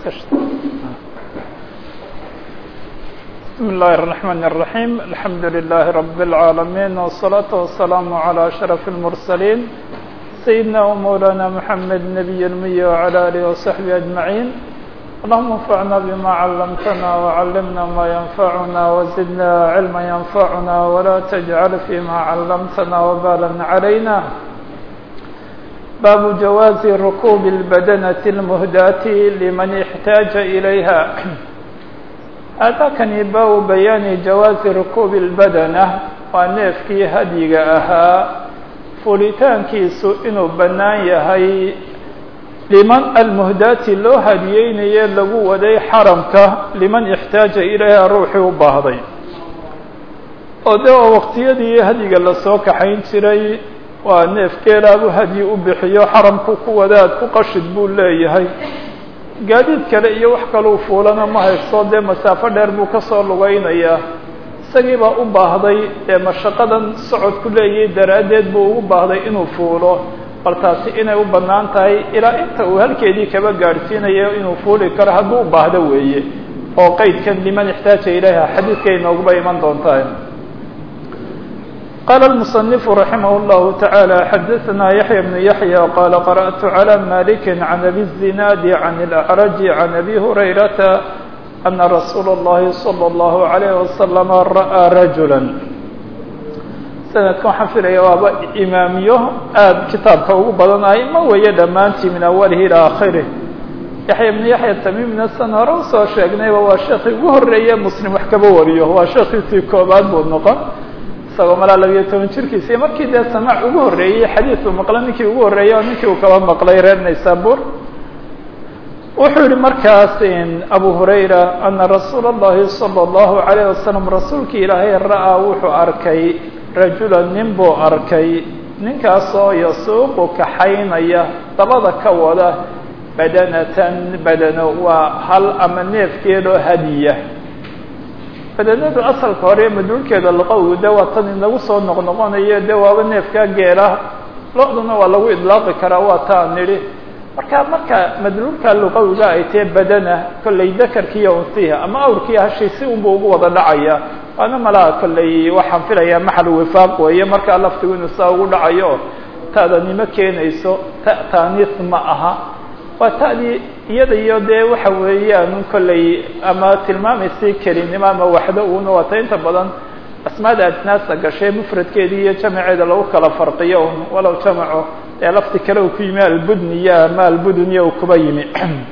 بسم الله الرحمن الرحيم الحمد لله رب العالمين والصلاة والسلام على أشرف المرسلين سيدنا ومولانا محمد نبي المي وعلى آله وصحبه أجمعين اللهم انفعنا بما علمتنا وعلمنا ما ينفعنا وزدنا علما ينفعنا ولا تجعل فيما علمتنا وبالا علينا باب جواز ركوب البدنة المهداة لمن احتاج إليها أتاكني باب بيان جواز ركوب البدنة ونفكي هديق أها فوليتانكيسو إنو بنان يهي liman almuhdaati loo hadiyeynaye lagu waday xaramka liman ixtaaja ilayha ruuxii u baahday oo de waa waqtiyadii hadiga lasoo kaxayn jiray waa neef geelaabu hadyi u bixiyo xaramku ku wadaad ku qashid buu leeyahay gaadiid kale iyo wax kaluu fuulana ma haysto dee masaafo dheer buu kasoo lugaynayaa isagii baa u baahday ee mashaqadan socodku leeyahay daraaddeed buu ugu baahday inuu fuulo bal taasi inay u bannaan tahay ilaa inta uu halkeedii kaba gaadhsiinayo inuu fuuli karo hadduu u baahdo weeye oo qeydkan liman ixtaaja ilayha xadiidkay nooguba iman doontaa qaala المصنف رaحimah الlahu taعaalى xadaثna yaحya بن yaحyى qala qarأtu عlى malik can abi الزinaadi can الأعraj can abi hurayrata ana rasuula الlahi slى الlahu عalيه وasلم ra'ىa rajula sanadka waxaan filaya waaba imaamiyo aada kitaabka ugu badanahay ma weeye dhammaantii min awalihi ilaa akhirih yaxya ibnu yaxya tamiimna san hore usoo sheegnayba waa sheekii ugu horreeye muslim wax kaba wariyo waa sheekiisii koobaad buu noqon isagoo malaa labiyo toban jirkiisi markii dee samaac ugu horreeyey xadiidku maqla ninkii ugu horreeyey oo ninkii uu kaba maqlay reer naysabur wuxuu yihi markaas abu hurayra ana rasuula اllahi salى اllahu عalayه wasalam rasuulkii ilaahay ra'aa wuxuu arkay rajula nin buu arkay ninkaasoo yasuuqu kaxaynaya dabada ka wada badanatan badano waa hal ama neefkeedoo hadiya badanadu asalka hore madhuulkeeda luqawigu de waa tan inagu soo noqnoqonayo de waaba neefkaa geela lo-duna waa lagu idlaaqi karaa waa taa nidhi marka marka madluulka luqawiga ay tahe badana kollay dakarkiiyo unsiha ama awrkiiyo hashii si unbu ugu wada dhacaya waana malaha kollay waxaan filayaa maxal wifaaq weeye markaa laftigu inuu saa ugu dhacayo ta'danimo keenayso ta taaniis ma aha waa ta'dii iyada iyo dee waxa weeyaan kollay ama tilmaamaysay kelinimo ama waxdo una waata inta badan asmaada ajnaasa gashay mufradkeedii iyo jamaceeda lagu kala farqiyo un walow jamaco ee lafti kale uu ku yimi albudniya ama albuduniya uu kuba yimi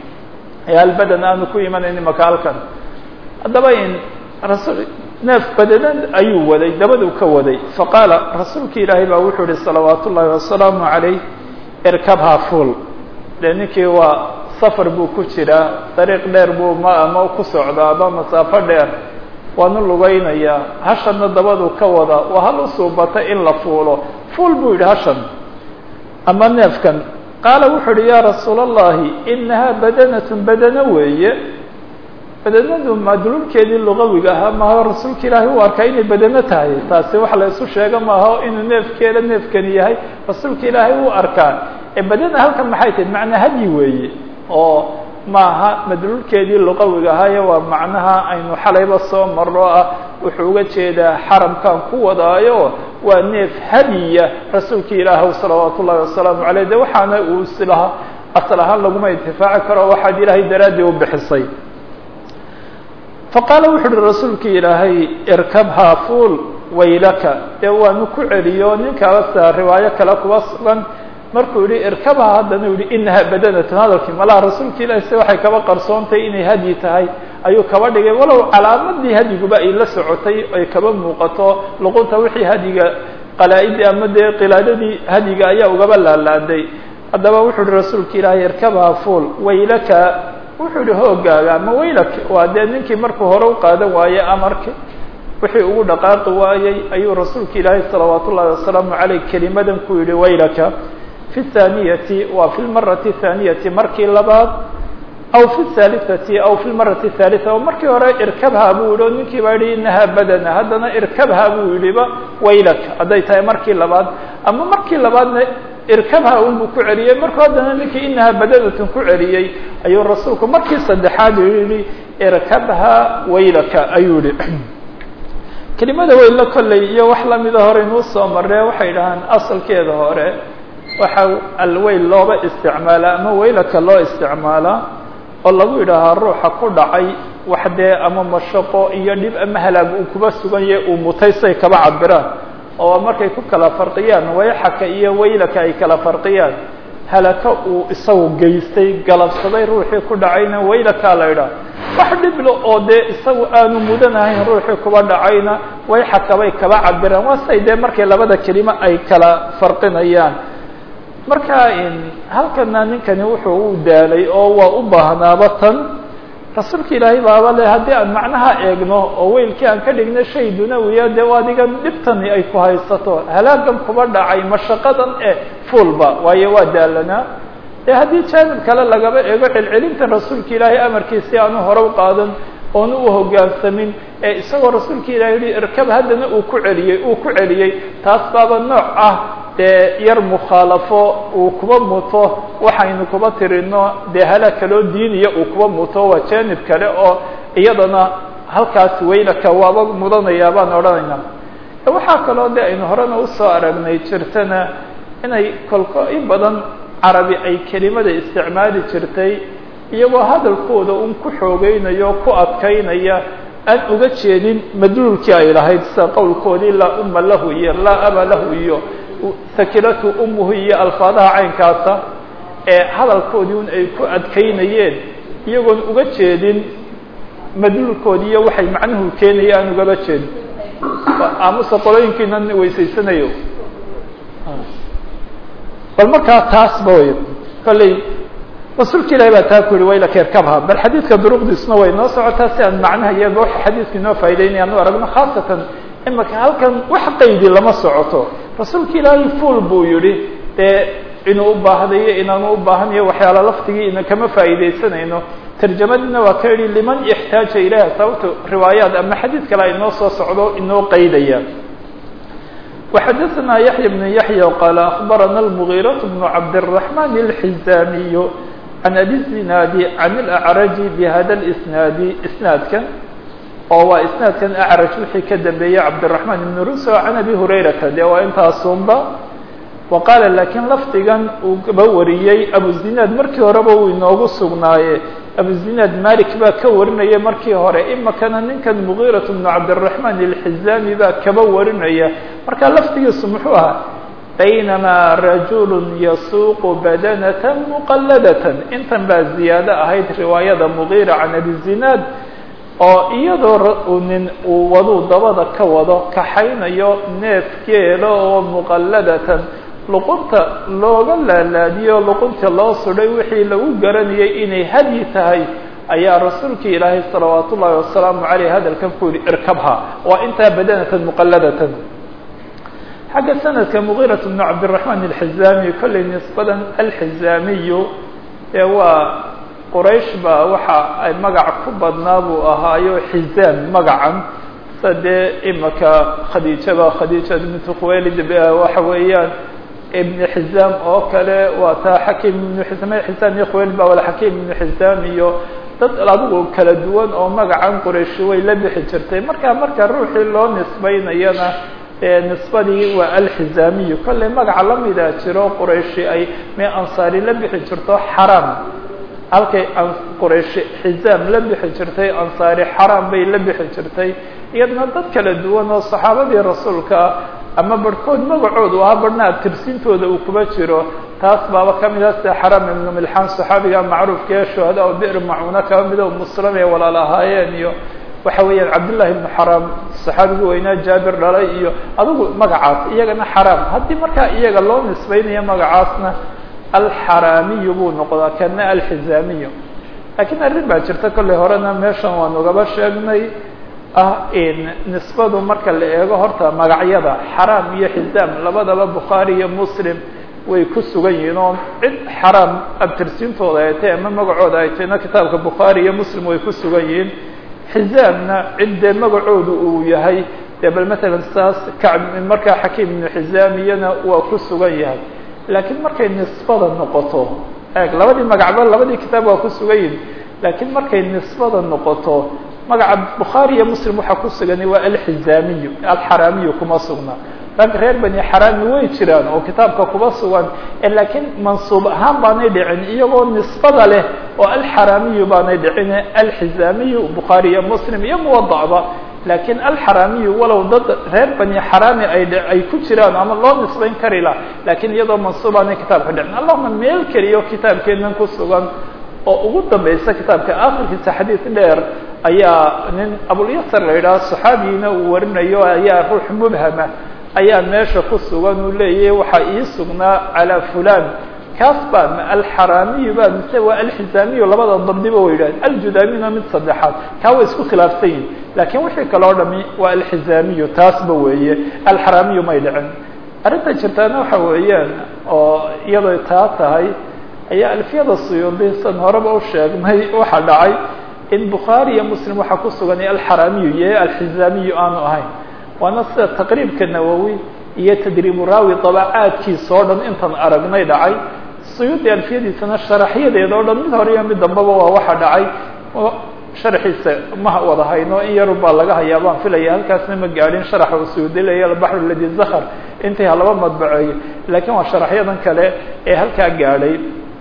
ee albadan aanu ku imanayni makaalkan haddaba in rasul neef badanan ayuu waday dabaduu ka waday faqaala rasuulki ilaahay baa wuxuu yihi salawaat ullaahi wasalaamu calayh irkabhaa fuol dee ninkii waa safar buu ku jiraa dariiq dheer buu ma ama ku socdaa ama masaafo dheer waanu lugaynayaa hashanna dabaduu ka wada waa hal u suubata in la fuulo fuol buu yidhi hashan ama neefkan qaala wuxuu uhi yaa rasuula allahi inahaa badanatun badano weeye badanadu madluulkeedii luqawiga ahaa maaha rasuulka ilaahay u arkaa inay badano tahay taasi wax la isu sheego maaha inuu neefkeeda neefkani yahay rasuulka ilaahay u arkaa ee badana halkan maxay tahay macnaa hadyi weeye oo maaha madluulkeedii luqawiga ahaayo waa macnaha aynu xalayba soo marro ah wuxuu uga jeedaa xaramkan ku wadaayo waa neef hadiya rasuulka ilaahw salawaat ullahi wasalaamu caleyh de waxaana uu islaha asal ahaan laguma intifaaci karo waxaad ilaahay daraaddii u bixisay faqaala wuxu uhi rasuulka ilaahay irkabhaa fuul waylaka dee waanu ku celiyo ninkaasa riwaayo kale kuba sugan markuu yihi irkabha haddana u yihi inaha badanatun hadalkii malaha rasuulka ilahi se waxay kaba qarsoontahay inay hadyi tahay ayuu kaba dhigay walow calaamadii hadyiguba ay la socotay ay kaba muuqato luqunta wixii hadyiga qalaa-idii ama dee qilaadadii hadyiga ayaa ugaba laalaaday haddaba wuxuu yihi rasuulka ilaahay irkabha fuol waylaka wuxuu yihi hoogaaga ama waylak waa dee ninkii markuu hore u qaadan waaye amarki wixii ugu dhaqaaqi waayey ayuu rasuulka ilaahay salawaat ullahi wasalaamu caleyh kelimadan ku yihi waylaka fi thaniyati waa fi lmarati thaniyati markii labaad aw fi thalithati aw fi lmarati thalitha oo markii hore irkabha buu yihi o ninkii baa yihi inaha badana haddana irkabha buu yihiba waylak hadday tahay markii labaad ama markii labaadna irkabha unbuu ku celiyey markuu haddana ninkii inaha badadatun ku celiyey ayuu rasuulku markii saddexaad yihi irkabha waylaka ayuu yihi kelimada weylo kolley iyo wax lamida hore inuu soo maree waxay dhahaan asalkeeda hore waxa alweyl looba isticmaalaa ama weylaka loo isticmaalaa oo lagu yidhaahaa ruuxa ku dhacay wax dee ama mashaqo iyo dhib ama halaag uu kuba sugan yahay uu mutay say kaba cabiraan oo markay ku kala farqiyaan wayxaka iyo weylaka ay kala farqiyaan halaka uu isagu geystay galabsaday ruuxii ku dhacayna waylakaa la idhaah wax dhiblo oo dee isagu aanu mudanahayn ruuxii kuba dhacayna wayxaka bay kaba cabiraan waa say dee markay labada kelimo ay kala farqinayaan marka halkana ninkani wuxuu u daalay oo waa u baahnaaba tan rasuulka ilaahay baaba le haddii aan macnaha eegno oo weylkii aan ka dhigno shay dunawiya dee adigan dhibtani ay ku haysato halaagan kuba dhacay mashaqadan eh fuulba waayo waa daalanaa dee haddii jaanib kale lagaba eego celcelintan rasuulka ilaahay amarkiisi aanu hore u qaadan oonu u hoggaansamin ee isagoo rasuulka ilahay yihi irkab haddana uu ku celiyey uu ku celiyey taas baaba nooc ah dee yar mukhaalafo uu kuba muto waxaynu kuba tirino dee halaag kaloo diiniya uu kuba muto waa jaanib kale oo iyadana halkaas weylaka waaba mudanayaa baan odhanayna waxaa kaloo de aynu horena usoo aragnay jirtana inay kolko in badan carabi ay kelimada isticmaali jirtay iyagoo hadalkooda un ku xoogeynayo o ku adkaynaya aan uga jeedin madluulkii ay lahayd sida qowlkoodii laa uma lahu iyo laa aba lahu iyo sakilatu umuhu iyo alfaadaha caynkaasa ee hadalkoodii un ay ku adkaynayeen iyagoon uga jeedin madluulkoodii iyo waxay macnuhu keenaya aan ugaba jeedin aamusa qolooyinkiinan weysaysanayo bal markaa taasba wey kolley rasuulka ilahi baa taa ku yihi waylaka irkabha bal xadiidka duruqdiisuna way noo socotaa si aan macnaha iyaba waxa xadiidka inoo faa'idaynaya anu aragno khaasatan imaka halkan wax qaydi lama socoto rasuulka ilaahay fuol buu yihi dee inuu u baahdayo inaanu u baahanayo waxyaala laftigii ina kama faa'iidaysanayno tarjamadiina waa ka yihi liman ixtaaja ilayha sababto riwaayaat ama xadiid kale ay noo soo socdo inoo qaydaya وxadثna yaحyى بن yaحyى qال أخbarana المغيرة بن cabdالرحمن الحزاmiي عan أbي الزناad عan الأعرج بhada الإسناad isناadkan oo waa isنaadkan أعrج wixii ka dambeeyey cabdالرحمن بن ruso عan أbي هurayrata de waa intaasunba وqاala lakiin lafdigan uu ba wariyey abuزinaad markii horeba uu inoogu sugnaaye abuزinaad malik baa ka warinaya markii hore imakana ninkan mغيraة بن cabdالرحمن الحزاmi baa kaba warinaya marka lafdigiisu muxuu ahaa baynamaa rajul yasuuq badanaة مqaladaة intan baa ziyaado ahayd riwaayada mغيra can abiزinaad oo iyadoo nin uu waduu dabada ka wado kaxaynayo neefkeeda oo muqaladatan luqunta looga laalaadiyo luqunta loo sudhay wixii lagu garanayay inay hadyi tahay ayaa rasuulka ilaahay salawaat ullahi wasalaamu aleyh hadalkan ku yihi irkabha waa intaa badanatan muqaladatan xagga sanadka mugiirat bnu cabdiraxmaan alxizaami kollay nisbadan alxizaamiyu ee waa quraysh baa waxa ay magac ku badnaa buu ahaayo xizaam magacan sa dee imaka khadiijaba khadiija bintu khuwaylid waxa weeyaan ibn xizaam oo kale waa taa xakiim ibnu xizaam xizaam iyo khuwaylid ba wala xakiim ibnu xizaam iyo dad adigu kala duwan oo magacan qurayshi way la bixi jirtay marka marka ruuxii loo nisbaynayana nisbadii waa alxizaamiyu kollay magaca lamida jiro qurayshi ay me ansaari la bixi jirto xaraam halkay qurayshi xizaam la bixi jirtay ansaari xaraam bay la bixi jirtay iyadna dad kala duwan oo saxaabadii rasuulka ama barhkood magacoodu ahaa barhna abtirsintooda uu kuba jiro taas baaba kamid ah sida xaram ibnu milxaan saxaabiga macruufka ee shuhada o bir macuuna kaba mida muslim ee walaal ahaayeen iyo waxa weeyaan cabdullahi ibnu xaram saxaabigii weynaa jaabir dhalay iyo adigu magacaas iyagana xaraam haddii markaa iyaga loo nisbaynayo magacaasna alxaraamiyu buu noqdaa kana alxizaamiyu laakiin arrin baa jirta kollay horena meeshan waan ugaba sheegnay ah nisbadu marka la eego horta magacyada xaraam iyo xizaam labadaba bukhaari iyo muslim way ku sugan yihiin oo cid xaraam abtirsintooda ay tahay ama magacooda ay tahayna kitaabka bukhaari iyo muslim way ku sugan yihiin xizaamna cid dee magacoodu uu yahay dee bal matalan saas kacb markaa xakiim ibnu xizaamiyana waa ku sugan yahay laakiin markay nisbada noqoto eeg labadii magacba labadii kitaab waa ku sugan yihin laakiin markay nisbada noqoto magaca bukhaari iyo muslim waxaa ku sugani waa alxizaamiyu alxaraamiyu kuma sugna rag reer bani xaraami way jiraan oo kitaabka kuba sugan laakiin mansuub ahaan baanay dhicin iyagoo nisbada leh oo alxaraamiyu baanay dhicin alxizaamiyu bukhaari iyo muslim iyo muwadacba laakiin alxaraamiyu walow dad reer bani xaraami ay ay ku jiraan ama loo nisbayn kari lah laakiin iyadoo mansuub aanay kitaabka dhicin allahuma meel keliyo kitaabkeenan ku sugan oo ugu dambaysa kitaabka akhirkiisa xadiid dheer ayaa nin abulyasar la yidhaha saxaabigiina uu warinayo ayaa ruux mubhama ayaa meesha ku sugan uu leeyahy waxaa ii sugnaa calaa fulan kaas baa ma alxaraamiyu ba mise waa alxizaamiyu labada dabdiba way yidhahdeen aljudaamina mid saddexaad kaa way isku khilaafsan yihin laakiin wixii kaloo dhami waa alxizaamiyu taasba weeye alxaraamiyu may dhicin arrinta jirtaana waxa weeyaan oo iyadoo taa tahay ayaa alfiyada suyuudi san horeba u sheegnay waxaa dhacay in bukhaari iyo muslim waxaa ku sugan alxaraamiyu iyo alxizaamiyu aanu ahayn waana sida taqriibka nawowi iyo tadriibu raawi dabacaadkiisa oo dhan intan aragnay dhacay suyuudi alfiyadiisana sharaxyadeeda o dhan mid hore iyo mid dambaba waa waxa dhacay sharxiisa ma wada hayno in yarun baa laga hayaa baan filaya halkaasna ma gaadhin sharaxa uu suyuudi leeya albaxru ladi zakar intii halaba madbaceeyo laakiin waa sharaxyadan kale ee halkaa gaadhay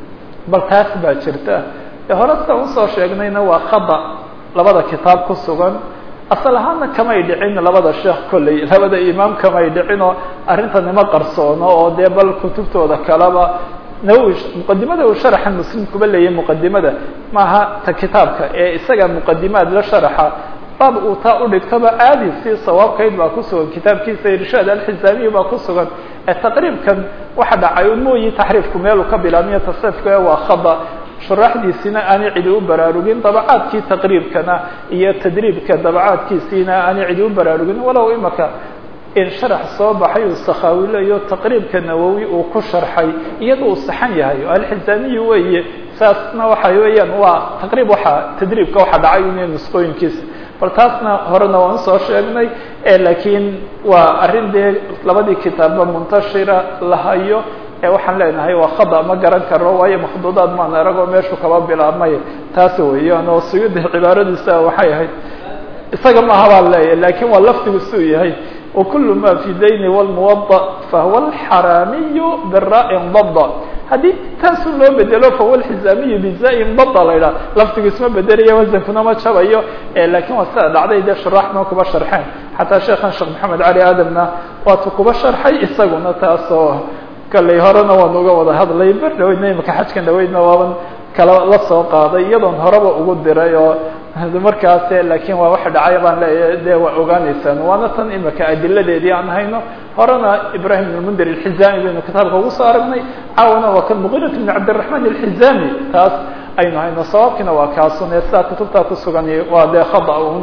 bal taas baa jirta hore sida usoo sheegnayna waa khada labada kitaab ku sugan asal ahaana kamay dhicin labada sheekh kolley labada imaam kamay dhicin oo arrintanima qarsoono oo dee bal kutubtooda kaleba nawowi muqadimada uu sharaxa muslim kuba leeyahy muqadimada maaha ta kitaabka ee isaga muqadimaad la sharaxa baab uu taa udhigtoba aadi si sawaabkayd baa ku sugan kitaabkiisa irshaad alxisaamiyi baa ku sugan ee taqriibkan waxa dhacay mooyi taxriifku meeluu ka bilaabmiyo tasriifka waa khada shuraaxdiisina aanay cidi u baraarugin dabacaadkii taqriibkana iyo tadriibka dabacaadkiisiina aanay cidi u baraarugin walow imaka in sharax soo baxay uu sakhaawilayo taqriibka nawowi uu ku sharxay iyada uu saxan yahay oo alxisaamiyi weeye saasna waxa weeyaan waa taqriib waxa tadriibka waxa dhacay in nusqooyinkiisa bal taasna horena waan usoo sheegnay laakiin waa arrin dee labadii kitaabba muntashira la hayo ee waxaan leenahay waa khada ma garan karo waayo makhduudaad maan aragoo meeshu kaba bilaabmay taas weeyaan oo suyuudi cibaaradiisa waxay ahayd isaga maaha baan leeyahay lakin waa lafdigu suu yahay وكل ma في dayn والموضع فهو الحرامي براء ضد haddii taasu loo bedelo fahuwa الحزاamiي بزاء ضد la idhaha laftigu isma bedelaya waزnkuna ma jabayo lakin waa sida dhacday de shuraaxna kuba sharxeen xataa sheekhan sheekh محamed cali adamna waatu kuba sharxay isaguna taasoo kaley horena waan uga wada hadlay ber dhaweydna imika xajkan dhaweydna waaban kala la soo qaaday iyadoon horeba ugu diray oo markaas lakin waa waxa dhacay baan leeyahay de waa ogaanaysaan waana tan imika adiladeedii aan hayno horena ibrahim ibn mundir alxizami baynu kitaabka ugu soo aragnay caawana waa kan muqirat ibn cabdiraحman alxizami taas aynu hayno sababkiina waa kaasun ee sidaa kutubtaa kusugan waa dee khada un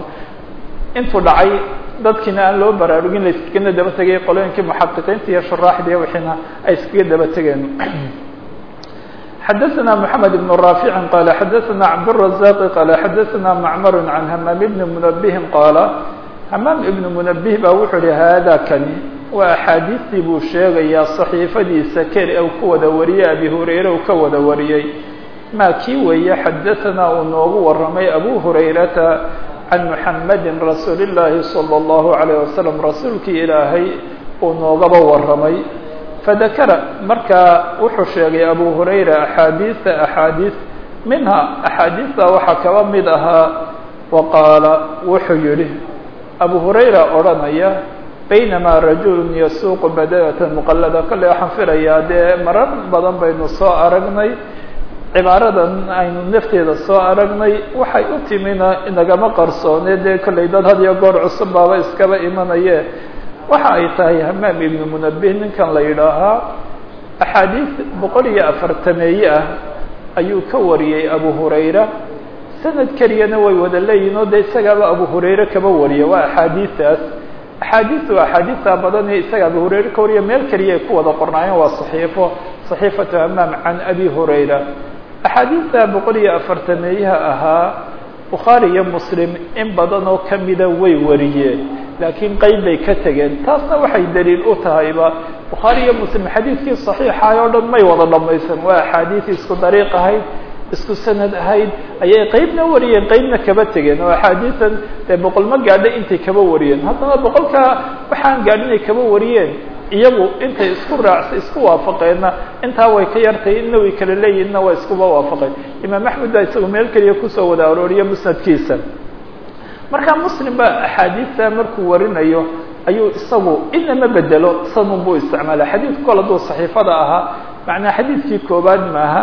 intuu dhacay dadkiina aan loo baraarugin la iskagana daba tegay qolooyinkii muxaqiqiinta iyo shuraaxdiiyo wixiina ay iskaga daba tegeen xdثna محamed بن رافع qال xdثna cبدالرزاq qال xdثna معmر عن hmام بن منبه qاaل hmام بن منبه ba wuxuu hi hada kani waa أxaadiistii buu sheegayaa صaحيifadiisa keli u ka wada wariyey abi hurayra u ka wada wariyey ma kii weeye xadaثna uu noogu waramay abu hurayrata عan محamdi rasuul الlahi صلى الlaه عليه وسلم rasuulkii ilaahay uu noogaba waramay fadakara markaa wuxuu sheegay abu hurayra axaadiisa axaadiis minha axaadiista waxaa kaba mid ahaa wa qaala wuxuu yihi abu hurayra odhanaya baynamaa rajulu yasuuqu badalata muqalada kolley waxaan filayaa dee marar badan baynu soo aragnay cibaaradan aynu nafteeda soo aragnay waxay u timina inagama qarsoone dee kolley dad had iyo goor cusub baaba iskaba imanaye waxa ay tahay hamaam ibnu munabih ninkan la yidhaahaa axaadiis boqol iyo afartameeye ah ayuu ka wariyey abu hurayra sanad keliyana way wada leeyihin oo dee isagaaba abu hurayre kaba wariya waa axaadiistaas axaadiista waa axaadiista badan ee isaga abu hurayre ka wariya meel keliya ay ku wada qornaayeen waa saxiifo saxiifatu hamaam can abi hurayra axaadiista boqol iyo afartameeyaha ahaa bukhaari iyo muslim in badan oo kamida way wariyeen laakiin qeyb bay ka tegeen taasna waxay daliil u tahayba bukhaari iyo muslim xadiidkii saxiixaay oo dhan may wada dhamaysan waa axaadiis isku dariiq ahayd isku sanad ahayd ayay qeybna wariyeen qeybna kaba tegeen oo axaadiisan dee boqol ma gaadha intay kaba wariyeen haddana boqolkaa waxaan gaadhinay kaba wariyeen iyagu intay isku raacsa isku waafaqeenna intaa way ka yartay inna way kala leeyihinna waa iskuba waafaqeen imaam axmed baa isagu meel keliya kusoo wada arooriya musnadkiisa markaa muslim baa axaadiista markuu warinayo ayuu isagu inama bedelo sanun buu isticmaala xadiidku kol hadduu saxiifada ahaa macnaa xadiidkii koobaad maaha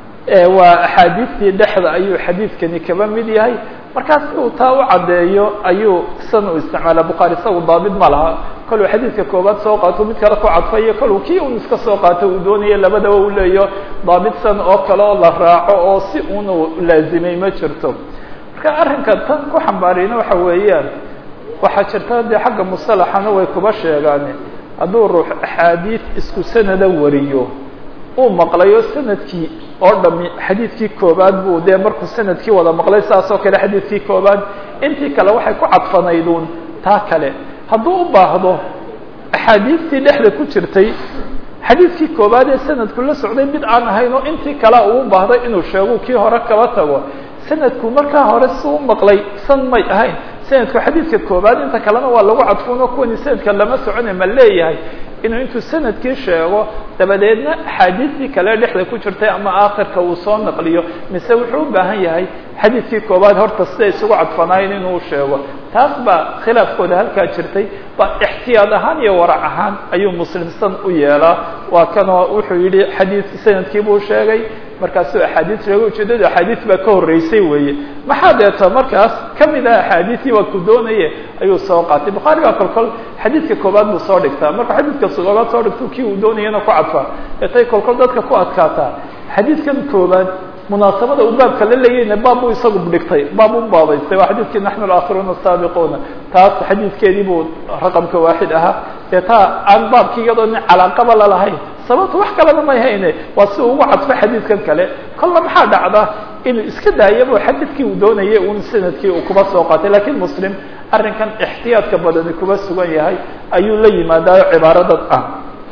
waa axaadiistii dhexda ayuu xadiidkani kaba mid yahay markaas si uu taa u caddeeyo ayuu san u isticmaala bukhaari isagu daabid ma laha koluu xadiidka koobaad soo qaato mid kale ku cadfayo koluu kii un iska soo qaato uu doonayo labadaba u leeyo daabid san oo kale oo la raaco oo si unu laazimay ma jirto marka arrinka tan ku xambaariyna waxa weeyaan waxaa jirta dee xagga musalaxana way kuba sheegaan hadduu ruux axaadiis isku sanada wariyo uu maqlayo sanadkii oo dhami xadiidkii koobaad buu dee markuu sanadkii wada maqlay saas oo kale xadiidkii koobaad intii kale waxay ku cadfanayduun taa kale hadduu u baahdo axaadiistii dhexda ku jirtay xadiidkii koobaad ee sanadku la socday mid aan ahayn oo intii kale uu baahday inuu sheego kii hore kaba tago sanadku markaa hore si u maqlay san may ahayn sanadku xadiidka koobaad inta kalena waa lagu cadfuno kuwani sanadka lama socone ma leeyahay inuu intuu sanadkii sheego dabadeedna axaadiistii kale dhexda ku jirtay ama aakhirka uu soo naqliyo mise wuxuu u baahan yahay xadiidkii koobaad horta siday isugu cadfanaayeen inuu sheego taas baa khilaafkooda halkaa jirtay ba ixtiyaad ahaan iyo warac ahaan ayuu muslimsan u yeelaa waa kanoo wuxuu yidhi xadiid sanadkii buu sheegay markaasuu axaadiis sheegay ujeedadu axaadiis baa ka horreysay weeye maxaa deeto markaas kamid ah axaadiisii waa ku doonaye ayuu soo qaatay bukhaari baa kolkol xadiidka koobaad buu soo dhigtaa markuu xadiidka koobaad soo dhigto kii uu doonayana ku cadfaa deetay kolkol dadka ku adkaataa xadiidkan koobaad munaasabada uu baabka la leeyayna baab buu isagu dhigtay baab u baabaystay waa xadiidkii naxnu alakhiruuna asaabiquuna taas xadiidkeedii buu raqamka waaxid ahaa dee taa aan baabkii iyadoo nin calaaqaba lalahayn sababta wax kalena may hayne waa si uu ugu cadfo xadiidkan kale kolla maxaa dhacda inuu iska daayabo xadiidkii uu doonayay un sanadkii uu kuba soo qaatay lakiin muslim arrinkan ixtiyaadka badani kuba sugan yahay ayuu la yimaadaayo cibaaradan ah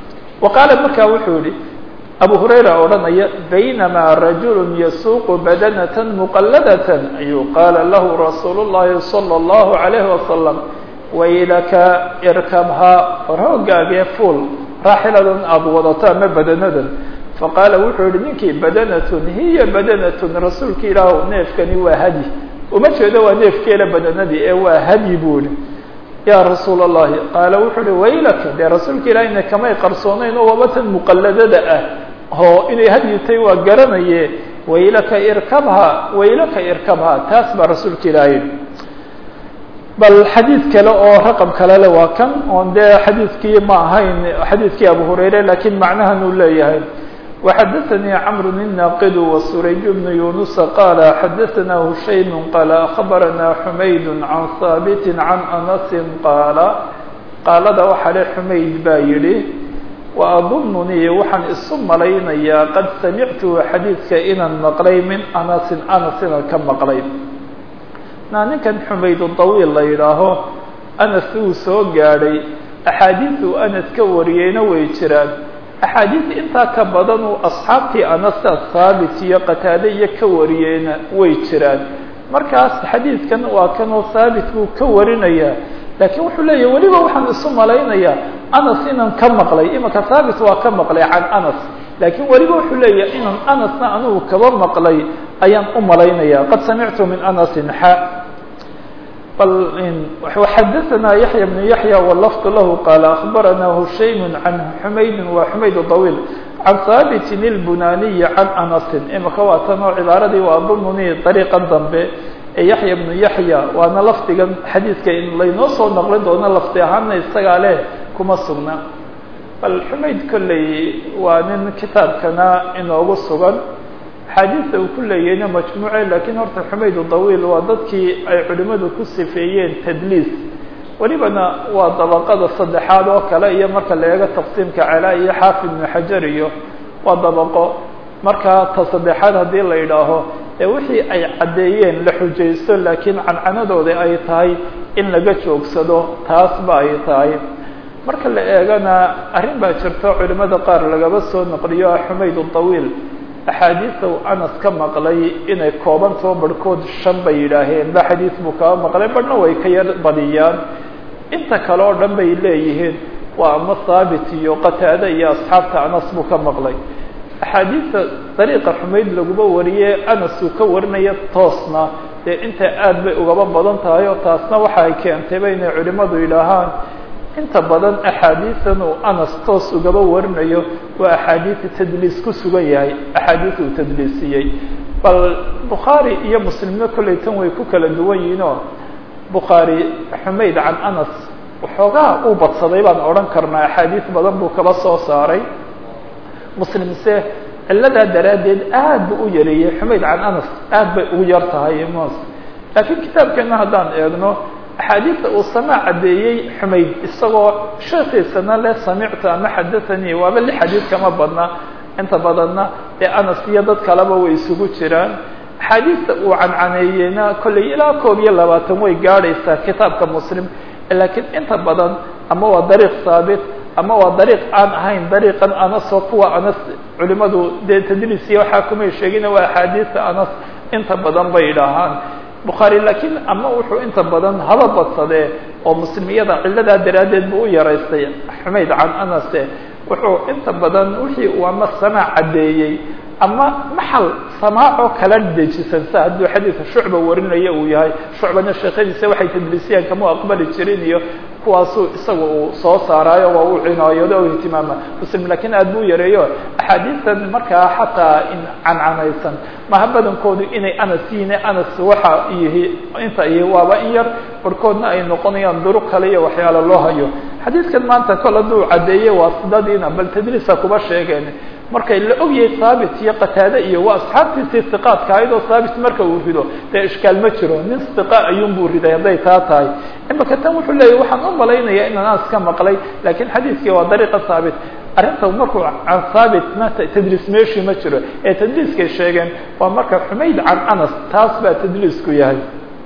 wa qaala markaa wuxuu yihi abu hurayra odhanaya baynamaa rajulu yasuuqu badanata muqalladatan ayuu qaala lahu rasuulu llahi salى اllahu alayhi wasalam waylaka irkabhaa war hoogaagee fuol raaxiladan aada wadato ama badanadan faqaala wuxuu yihi ninkii badanatun hiya badanatun rasuulka ilaah neefkani waa hadi uma jeedo waa neefkeela badanadii ee waa hadi buu ihi ya rasuul اllahi qaala wuxuu uhi waylaka dee rasuulka ilahina kamay qarsoonayn oo wabatan muqalladada ah oo inay hadyitay waa garanaye waylaka irkabha waylaka irkabha taas baa rasuulka ilaahay bal xadiid kale oo raqam kale le waa kan oon dee xadiidkii ma ahayn xadiidkii abu hurayre lakiin macnahan uu leeyahay وxadaثnي cمر الناqd وسurayج بن يuنس qال xadaثna هushaym qال أخbarna حmayd عan haaبt عan أنس qاala qaalada waxa le xumayd baa yihi وأظننii waxaan isu malaynayaa qad samictu xadiidka inaan maqlay min أنس أنس inaan ka maqlay na ninkan xumayd طawiil la yidhaaho أنس uu soo gaadhay أxaadiiث uu أنس ka wariyeyna way jiraan axaadiis intaa ka badan uu asxaabtii anasa haabit iyo qataade iyo ka wariyeyna way jiraan markaas xadiidkan waa kanoo haabit buu ka warinayaa laakiin wuxuu leeyahy weliba waxaan isu malaynayaa anas inaan ka maqlay imanka haabit waa ka maqlay can anas laakiin weliba wuxuu leeyahay inaan anasna anigu kaba maqlay ayaan u malaynaya qad samictu min anasin xa xadaثna yaحyى بن yaحyى wlfظ lah qال أخbarana hushaym عan xumayd wa xumayd طawيل can haabit الbunaniي can أنasi imika waa tan oo cibaaradii waa dununi طariiqan dambe ee yaحya بnu yaحya waana lafdigan xadiidka laynoo soo noqlin doono lafdi ahaana isagaa leh kuma sugna bal xumayd kolley waa nin kitaabkana inoogu sugan axaadiista uu ku leeyahayna majmuuce lakiin horta xumayd dawiil waa dadkii ay culimadu ku sifeeyeen tadliis welibana waa dabaqada saddexaad oo kale iyo marka la eego taqsiimka calaa iyo xaafid ibnu xajar iyo waa dabaqo markaa ta saddexaad haddii la yidhaaho ee wixii ay caddeeyeen la xujaysto laakiin cancanadooda ay tahay in laga joogsado taas ba ay tahay marka la eegana arrin baa jirto culimada qaar lagaba soo noqliyo xumayd طawiil axaadiista uu anas ka maqlay inay koobantoo barhkood shan bay yidhaaheen ba xadiis buu kaba maqlay barhna way ka yar badiyaan inta kale oo dhan bay leeyihiin waa ama haabit iyo qataade iyo asxaabta anas buu ka maqlay axaadiista dariiqa xumayd laguma wariye anas uu ka warinaya toosna dee inta aad bay ugaba badan tahay oo taasna waxa ay keentayba inay culimadu yidhaahaan inta badan axaadiisan uu anas toos ugaba warinayo waa axaadiisa tadliis ku sugan yahay axaadiis uu tadliisiyey bal bukhaari iyo muslimna kollay tan way ku kala duwan yihiin oo bukhaari xumayd can anas waxoogaa uu badsaday baan odhan karnaa axaadiis badan buu kaba soo saaray muslimse ciladaa daraaddeed aad buu u yareeyey xumayd can anas aad bay ugu yar tahay ms laakiin kitaabkeena haddaan eegno axaadiista uu samaac caddeeyey xumayd isagoo sheekiisana le samictu ama xadathanii waaba li xadiid kama badna inta badanna ee anas iyo dad kaleba way isugu jiraan axaadiista uu cancaneeyeyna kollay ilaa koob iyo labaatan way gaadhaysaa kitaabka muslim laakiin inta badan ama waa dariiq saabit ama waa dariiq aan ahayn dariiqan anas oo kuwa anas culimadu dee tadliisiya waxaa kumay sheegina waa axaadiista anas inta badan bay idhaahaan bukhaari laakiin ama wuxuu inta badan haba badsadee oo muslimiyada ciladaa daraaddeed buu u yaraystay xumayd can anase wuxuu inta badan wixii uu ama samaac caddeeyey ama maxal samaacoo kala dejisan sa hadduu xadiidka shucba warinaya uu yahay shucbana sheekhadiisa waxay tadliisiyaan kama aqbali jirin iyo kuwaasuu isaga uu soo saaraayo waa uu cinaayoodo o ihtimaama muslim laakiin aad buu yareeyo axaadiistan markaa xataa in cancanaysan maha badankoodu inay anas yihiin anas waxa yihi inta ihi waaba in yar barhkoodna ay noqonayaan duruq kale iyo waxyaala loo hayo xadiidkan maanta kol hadduu caddeeyey waa sidadiina bal tadliisa kuba sheegeen markay la ogyahay haabit iyo qataade iyo waa asxaabtiisii iqaadka ahayd oo haabit marka uu rido dee ishkaal ma jiro nin iqa ayuunbuu riday hadday taa tahay imaka tan wuxuu leeyahy waxaan u malaynaya in anas ka maqlay lakiin xadiidkii waa dariiqa haabit arrinta markuu can haabit ma tadliis meeshii ma jiro ee tadliiskay sheegeen waa marka xumayd can anas taas baa tadliisku yahay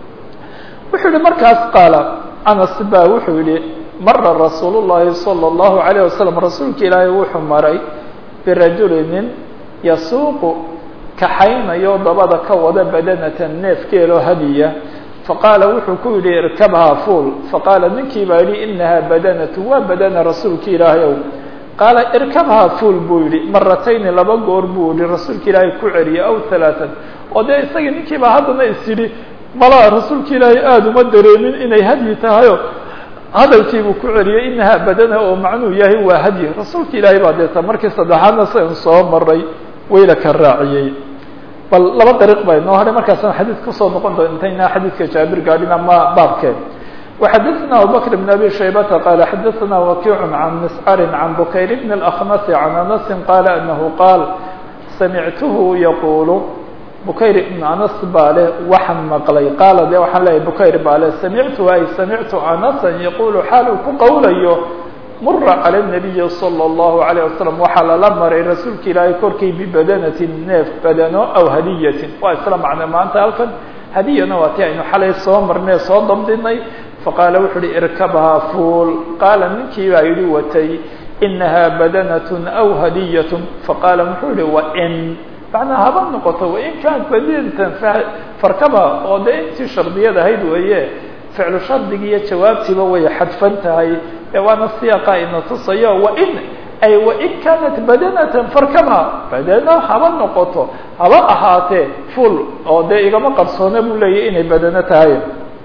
wuxuu yihi markaas qaala anas baa wuxuu yihi mara rasuul llahi salى اllahu alayه wasalam rasuulka ilaahay wuxuu maray birajuli nin yasuuqu kaxaynayo dabada ka wada badanatan neefkeeloo hadiya faqaala wuxuu ku yidhi irkabhaa fuul faqaala ninkii baa yidhi inahaa badanatu waa badana rasuulka ilaahay ow qaala irkabhaa fuul buu yidhi maratayni laba goor buu yihi rasuulka ilaahay ku celiyay aw halaatan oo dee isagii ninkii baa haddana is yidhi malaa rasuulka ilaahay aada uma dareemin inay hadyi tahayo hadalkiibuu ku celiyey inahaa badana oo macnuu yahay waa hadyi rasuulka ilaahay baa deeta markii saddexaadna sian soo maray wayla ka raaciyey bal laba dariiq baa inoo hadhay markaasaan xadiid kusoo noqon doon intaynaa xadiidka jaabir gaadhin ama baabkeen وxadثna abubكر بن أbي شhaybةa qال xadثna وkiع عن مسcr عن bukayr بن الأخنس عن أنس qال أنه qاal samictuhu yqul bukayr ibn anas baa leh waxaan maqlay qaala de waxaan leeyahy bukayr baa leh samictu ay samictu anasa yaqulu xaal uu ku qowlayo mura calى النabiyi salى الlahu عalيه wasalam waxaa lala maray rasuulka ilaahay korkii bibadanatin neef badano aw hadiyatin waa isla macne maanta halkan hadiyana waa ti aynu xalay soo marnay soo dabdinay faqaala wuxu uhi irkabhaa fuul qaala ninkii baa yidhi watay inaha badanat aw hadiyat faqaala muxuu yihi wain macnaa haba noqoto wain kaanat badinatan farkaba oo dee intii shardiyad ahayd weeye ficlu shardiga iyo jawaabtiiba way xadfan tahay ee waana siyaaqa ina tusayo wain ay wain kaanat badanatan farkaba badano haba noqoto haba ahaatee full oo dee igama qarsoona buu leeyahy inay badano tahay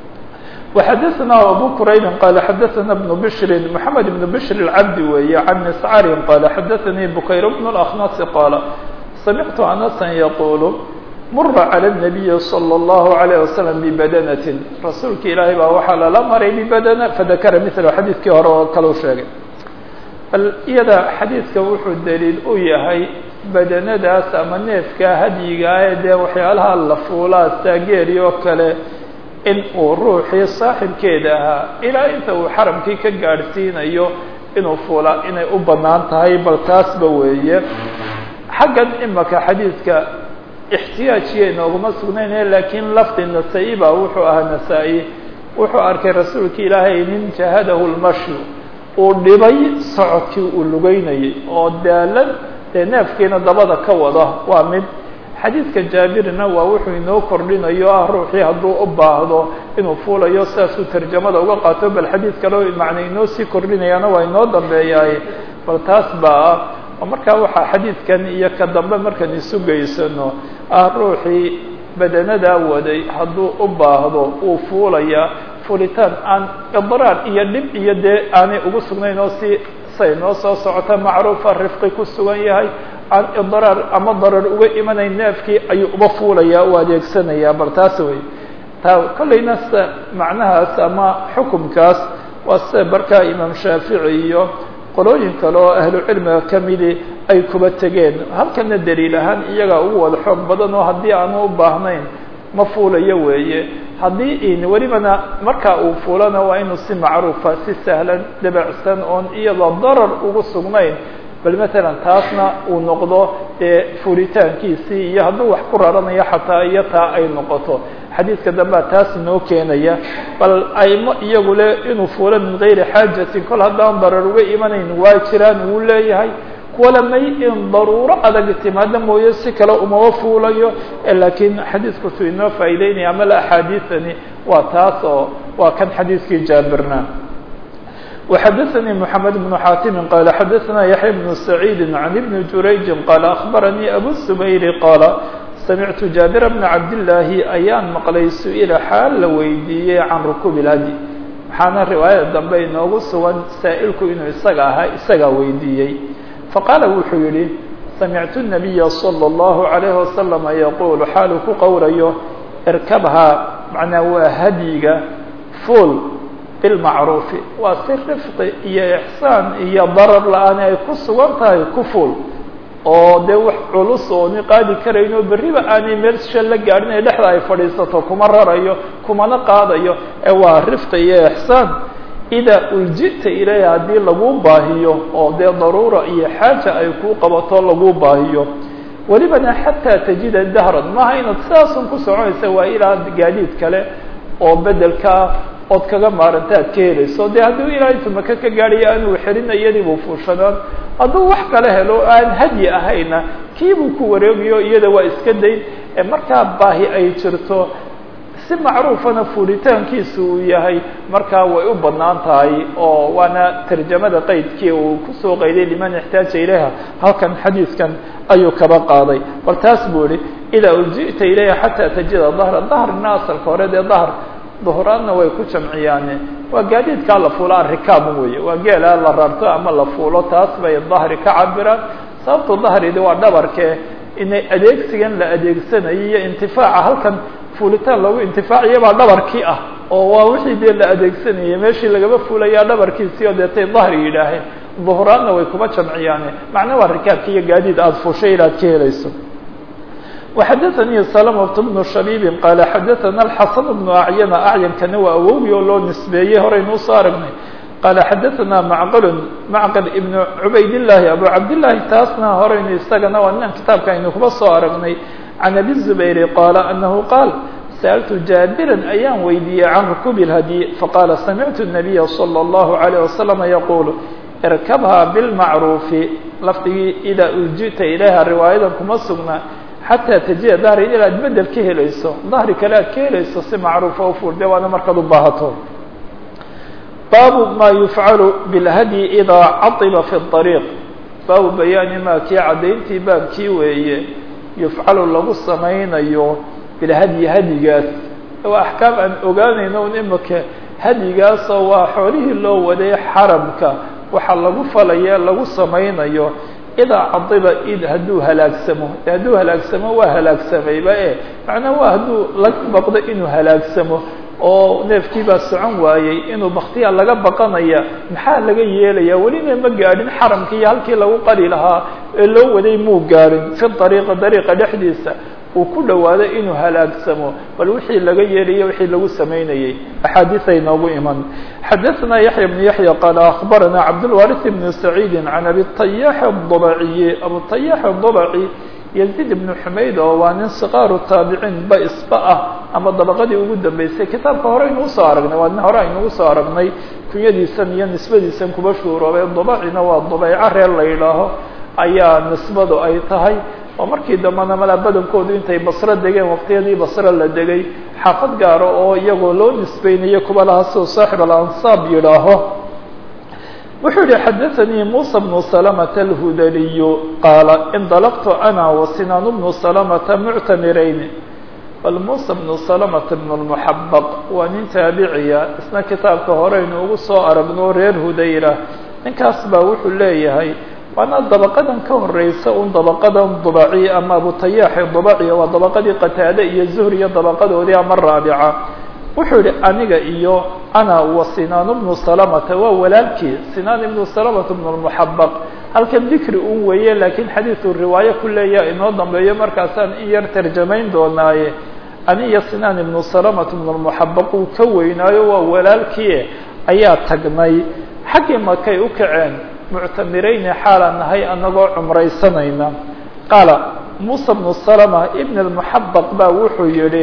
وxadثna abو qrayb qال xadثna بن bشr محamed بن bشr الcabdi weeye عan مسcr qال xadثnii bukayr بن الأخنس qاaل samictu أنسا yqul mura عlى النabiyi صلى الlه عليه وsلم بbadنة rasuulka ilaahay baa waxaa lala maray bbadn fadakra mثl xadiidkii hore oo kalau sheegay bal iyada xadiidka wuxuu daliil u yahay badanadaas ama neefka hadyigaa ee dee waxyaalaha la fuulaa taageeri oo kale in uu ruuxii saaxibkeeda ahaa ilaa inta uu xaramkii ka gaadhsiinayo inuu fuulaa inay u bannaan tahay bal taasba weeye xaggan imaka xadiidka ixtiyaajiya inooguma sugnayne laakiin lafdi nasaa-i baa wuxuu ahaa nasaa-i wuxuu arkay rasuulka ilaahay nin jahadahu lmashyu uu dhibay socodkii uu lugeynayay oo daalad dee neefkiina dabada ka wada waa mid xadiidka jaabirna waa wuxuu inoo kordhinayo ah ruuxii hadduu u baahdo inuu fuulayo sidaasuu tarjamada uga qaato bal xadiid kaleo macna inoo sii kordhinayaana waa inoo dambeeyaaye bal taas baa ah oo markaa waxaa xadiidkan iyo ka dambe markaan isu geysano ah ruuxii badanadaa waday hadduu u baahdo uu fuulaya fuulitaan aan idraar iyo dhib iyo dee aanay ugu sugnayn oo si say noo soo socota macruufa rifqi ku sugan yahay aan idraar ama darar uga imanayn neefkii ayuu uba fuulaya u adeegsanayaa bal taas wey taa kollayna sida macnahaas ama xukumkaas waa sida markaa imaam shaafici iyo qolooyin kale oo ahlu cilmiga kamidi ay kuba tegeen halkana daliil ahaan iyagaa ugu wada xoog badan oo haddii aanu u baahnayn ma fuulayo weeye haddii in welibana markaa uu fuulana waa inuu si macruufa si sahlan dabacsan oon iyadoo darar ugu sugnayn bal matalan taasna uu noqdo dee fuulitaankiisii iyo hadduu wax ku raranayo xataa iyo taa ay noqoto xadiidka dambea taas inoo keenaya bal aymo iyagu le inuu fuulo min gayri xaajatin kol haddaan darar uga imanayn waa jiraan wuu leeyahay kuwala may in daruuro adag timaado mooye si kale umaba fuulayo laakiin xadiidku suu inoo faa'ideynaya ama la axaadiisani waa taas oo waa kan xadiidkii jaabirna وxdثnي محمد بن xاtم qال xdثna يحيى بن سعيد عن بن جurayج qال أخبرني أbو الزبير qال سمعت جابر بن cabdاللahi ayaan mqlay su-ila xaal la weydiiyey can ركوب الhdي waxaana riwaayada dambe inoogu sugan saa'ilku inuu isaga ahaa isagaa weydiiyey faqاala wuxuu yihi سمعت النبي صلى الله عليه وسلم يقول xaalu ku qowrayo اrkبhaa manaa waa hadyiga fuol bilmacruufi waa si rifqi iyo ixsaan iyo darar la-aan ay ku sugan tahay ku fuul oo dee wax culus ooni qaadi karayn oo berriba aanay meel sha la gaadhin ee dhexda ay fadhiisato kuma rarayo kumana qaadayo ee waa rifqi iyo ixsaan idaa uljita ilayha haddii lagu baahiyo oo dee daruura iyo xaaja ay kuu qabato lagu baahiyo welibana xataa tajida dahran maaha inaad sidaasun ku soconaysa waa ilaa gaadiid kale oo bedelkaa ood kaga maaranta ad ka helayso de hadduu ilaa intu maka ka gaadhayo aanuu xelina iyadiibuu fuushanaan hadduu wax kala helo aan hadyi ahayna kiibuu ku wareegayo iyada waa iska dayn markaa baahi ay jirto si macruufana fuulitaankiisu uu yahay markaa way u badnaan tahay oo waana tarjamada qaydkii uu kusoo qayday liman ixtaaja ilayha halkan xadiidkan ayuu kaba qaaday bal taas buu yihi idaa ulji'ta ilayha xataa tajida dahra dahrina asalka hore dee dahr duhraadna way ku jamciyaane waa gaadiidkaa la fuulo arikaab weeye waa geela la rarto ama la fuulo taas bay dahri ka cabiraan sababta dahridi waa dhabarke inay adeegsigan la adeegsanayo iyo intifaaca halkan fuulitaan loogu intifaaciya baa dhabarkii ah oo waa wixii dee la adeegsanayay meeshii lagaba fuulayaa dhabarkiisii oo deetay dahri yidhaaheen duhraadna way kuma jamciyaane macnaa waa rikaabki iyo gaadiid aada fuushay inaad ka helayso وxdثnي سلمة بن شhبيب qال xdثna الحسن بن أعين أعيnkana waa awowgii oo loo nisbeeyey horeynuu soo aragnay qال xdثna معqل معqل بن عubayd اللahi أbو cabdاللahi taasna horeynu isagana waa ninan kitaabka aynu kuba soo aragnay عن أbي الزبير qال أنه qاaل سألت جابرا ayaan weydiiyey عن ركوب الhdي faqاla سمعت النبي صلى الله عليه وسلم يقول اrkبha بالمعروف lafdigii إdا uljita ilayha riwaayadan kuma sugna xataa tajida dahri inaad bedel ka helayso dahri kale aad ka helayso si macruufa u fuurde waana markaad u baahato baabu ma yufcalu bilhadyi idaa caiba fi طariiq baabu bayaani ma kii caddayntii baabkii weeye yufcalu lagu samaynayo bilhadyi hadyigaas waa axkaam aan ogaanayno un imika hadyigaasoo waa xoolihii loo waday xaramka waxaa lagu falaya lagu samaynayo idaa cadiba id hadduu halaagsamo hadduu halaagsamo waa halaagsamayba e macnaa waa hadduu laga baqdo inuu halaagsamo oo neefkii baa socon waayey inuu baktiya laga baqanaya maxaa laga yeelaya welina ma gaadhin xaramka iyo halkii lagu qali lahaa ee loo waday muu gaadhin fi ariiqi dariiqa dhexdiisa uu ku dhawaado inuu halaagsamo bal wixii laga yeelaya wixii lagu samaynayey axaadiiay noogu iman xadaثna yaحya بن yaحya qaal aخbarana cabdالwariث بn سacيidi can abi طayax الضبciyi abu طayax الضبci yaziid ibnu xumayd oo waa nin sikaaru taabiciin ba isba ah ama dabaqadii ugu dambeysay kitaabka hore aynu usoo aragnay waa nin hore aynu usoo aragnay kunyadiisan iyo nisbadiisan kuba shuuroobay dubacina waa dubeyco reer la yidhaaho ayaa nisbadu ay tahay oo markii dambena malaa badankoodu intay basro degeen waqtiyadii basro la degay xaafad gaaro oo iyagoo loo nisbeynayo kuba laha siduu saaxib alansaab yidhaaho wuxuu yihi xadaثanii muسى بن سلمة الhudaliy qaala indalqtu ana وsinaan بن سلمةa muctamirayn bal muسى بن سلمة بن المحabq waa nin taabiciya isna kitaabka horeynu ugu soo aragno reer hudayra ninkaas baa wuxuu leeyahay waana dabaqadan ka horeysa un dabaqadan dubaci ama abutayaaxi dubaci waa dabaqadii qataade iyo zuhri iyo dabaqadoodii ama raabica wuxuu yihi aniga iyo ana wa sinaan bnu salamata waa walaalkii sinaan ibnu salamata bnu lmuxabaq halkan dikri un weeye laakiin xadiidu riwaayo ku leeya inoo dambeeyo markaasaan in yar tarjamayn doonaaye ani iyo sinaan ibnu salamata bnu lmuxabaq uu ka weynaayo waa walaalkii ayaa tagnay xaggii makay u kaceen muctamirayni xaalaan nahay anagoo cumraysanayna qaala muusa bnu salama ibn lmuxabaq baa wuxuu yihi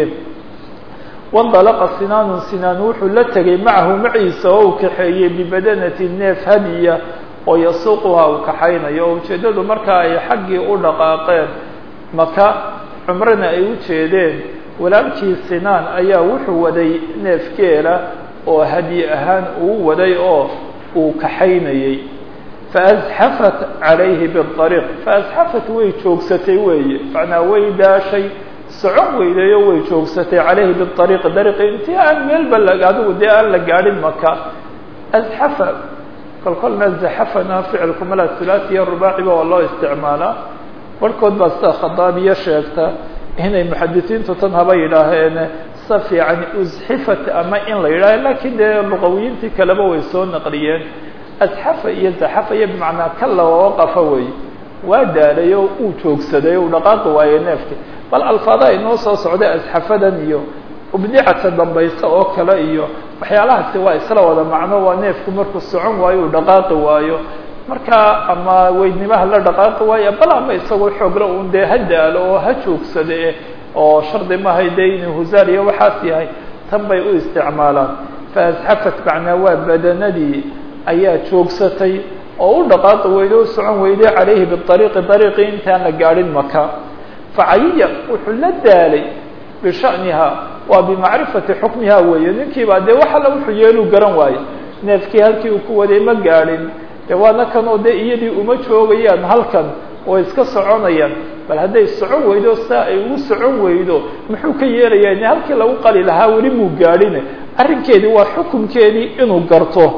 wandalaqa sinaanu sinaan wuxuu la tegay macahu maciisa oo uu kaxeeyey bibadanati neef hadiya oo yasuuquha uu kaxaynayo oo ujeeddadu markaa ay xaggii u dhaqaaqeen maka cumrana ay u jeedeen walaalkii sinaan ayaa wuxuu waday neef geela oo hadiye ahaan uu waday oo uu kaxaynayey faasxafat calayhi biariiq faasxafat way joogsatay weeye macnaa way daashay socon weydayo way joogsatay calayhi biariiqi dariiqi intii aan meelba la adigu dee aan la gaadhin maka asxafa kol kolna zaxafana ficilku mala hulaasiya rubaaciba waa loo isticmaalaa barhkood baa sida khadaabiya sheegta inay muxadisiintu tan haba yidhaaheen sa fiican usxifat ama in la yidhaaho lakiin dee luqawiyiintii kaleba way soo naqliyeen asxafa iyo zaxafa iyo bimacnaa kalla waqafa wey waa daalay oo uu joogsaday uu dhaqaaqi waaye neefki bal alfaada inoo soo socday asxafadan iyo ubdicata dambaysa oo kale iyo waxyaalahaasi waa isla wada macno waa neefku markuu socon waayo uu dhaqaaqi waayo markaa ama weydnimaha la dhaqaaqi waayo bal ama isagoo xoogla un dee ha daalo oo ha joogsade oo shardi mahay dee inuu husaar iyo waxaas yahay tan bay u isticmaalaan faasxafat macnaa waa badanadii ayaa joogsatay oo u dhaqaaqi weyday o socon weyday calayhi biariiqi dariiqii intaan la gaadhin maka facayiya wuxuu la daalay bishaniha waa bimacrifati xukmiha weeye ninkiibaa dee wax alla wuxuu yeeluu garan waayo neefkii halkii uu ku waday ma gaadhin dee waana kan oo dee iyadii uma joogayaan halkan oo iska soconayaan bal hadday socon weydo saa ay ugu socon weydo muxuu ka yeelayaa in halkii lagu qali lahaa weli muu gaadhine arrinkeedii waa xukunkeedii inuu garto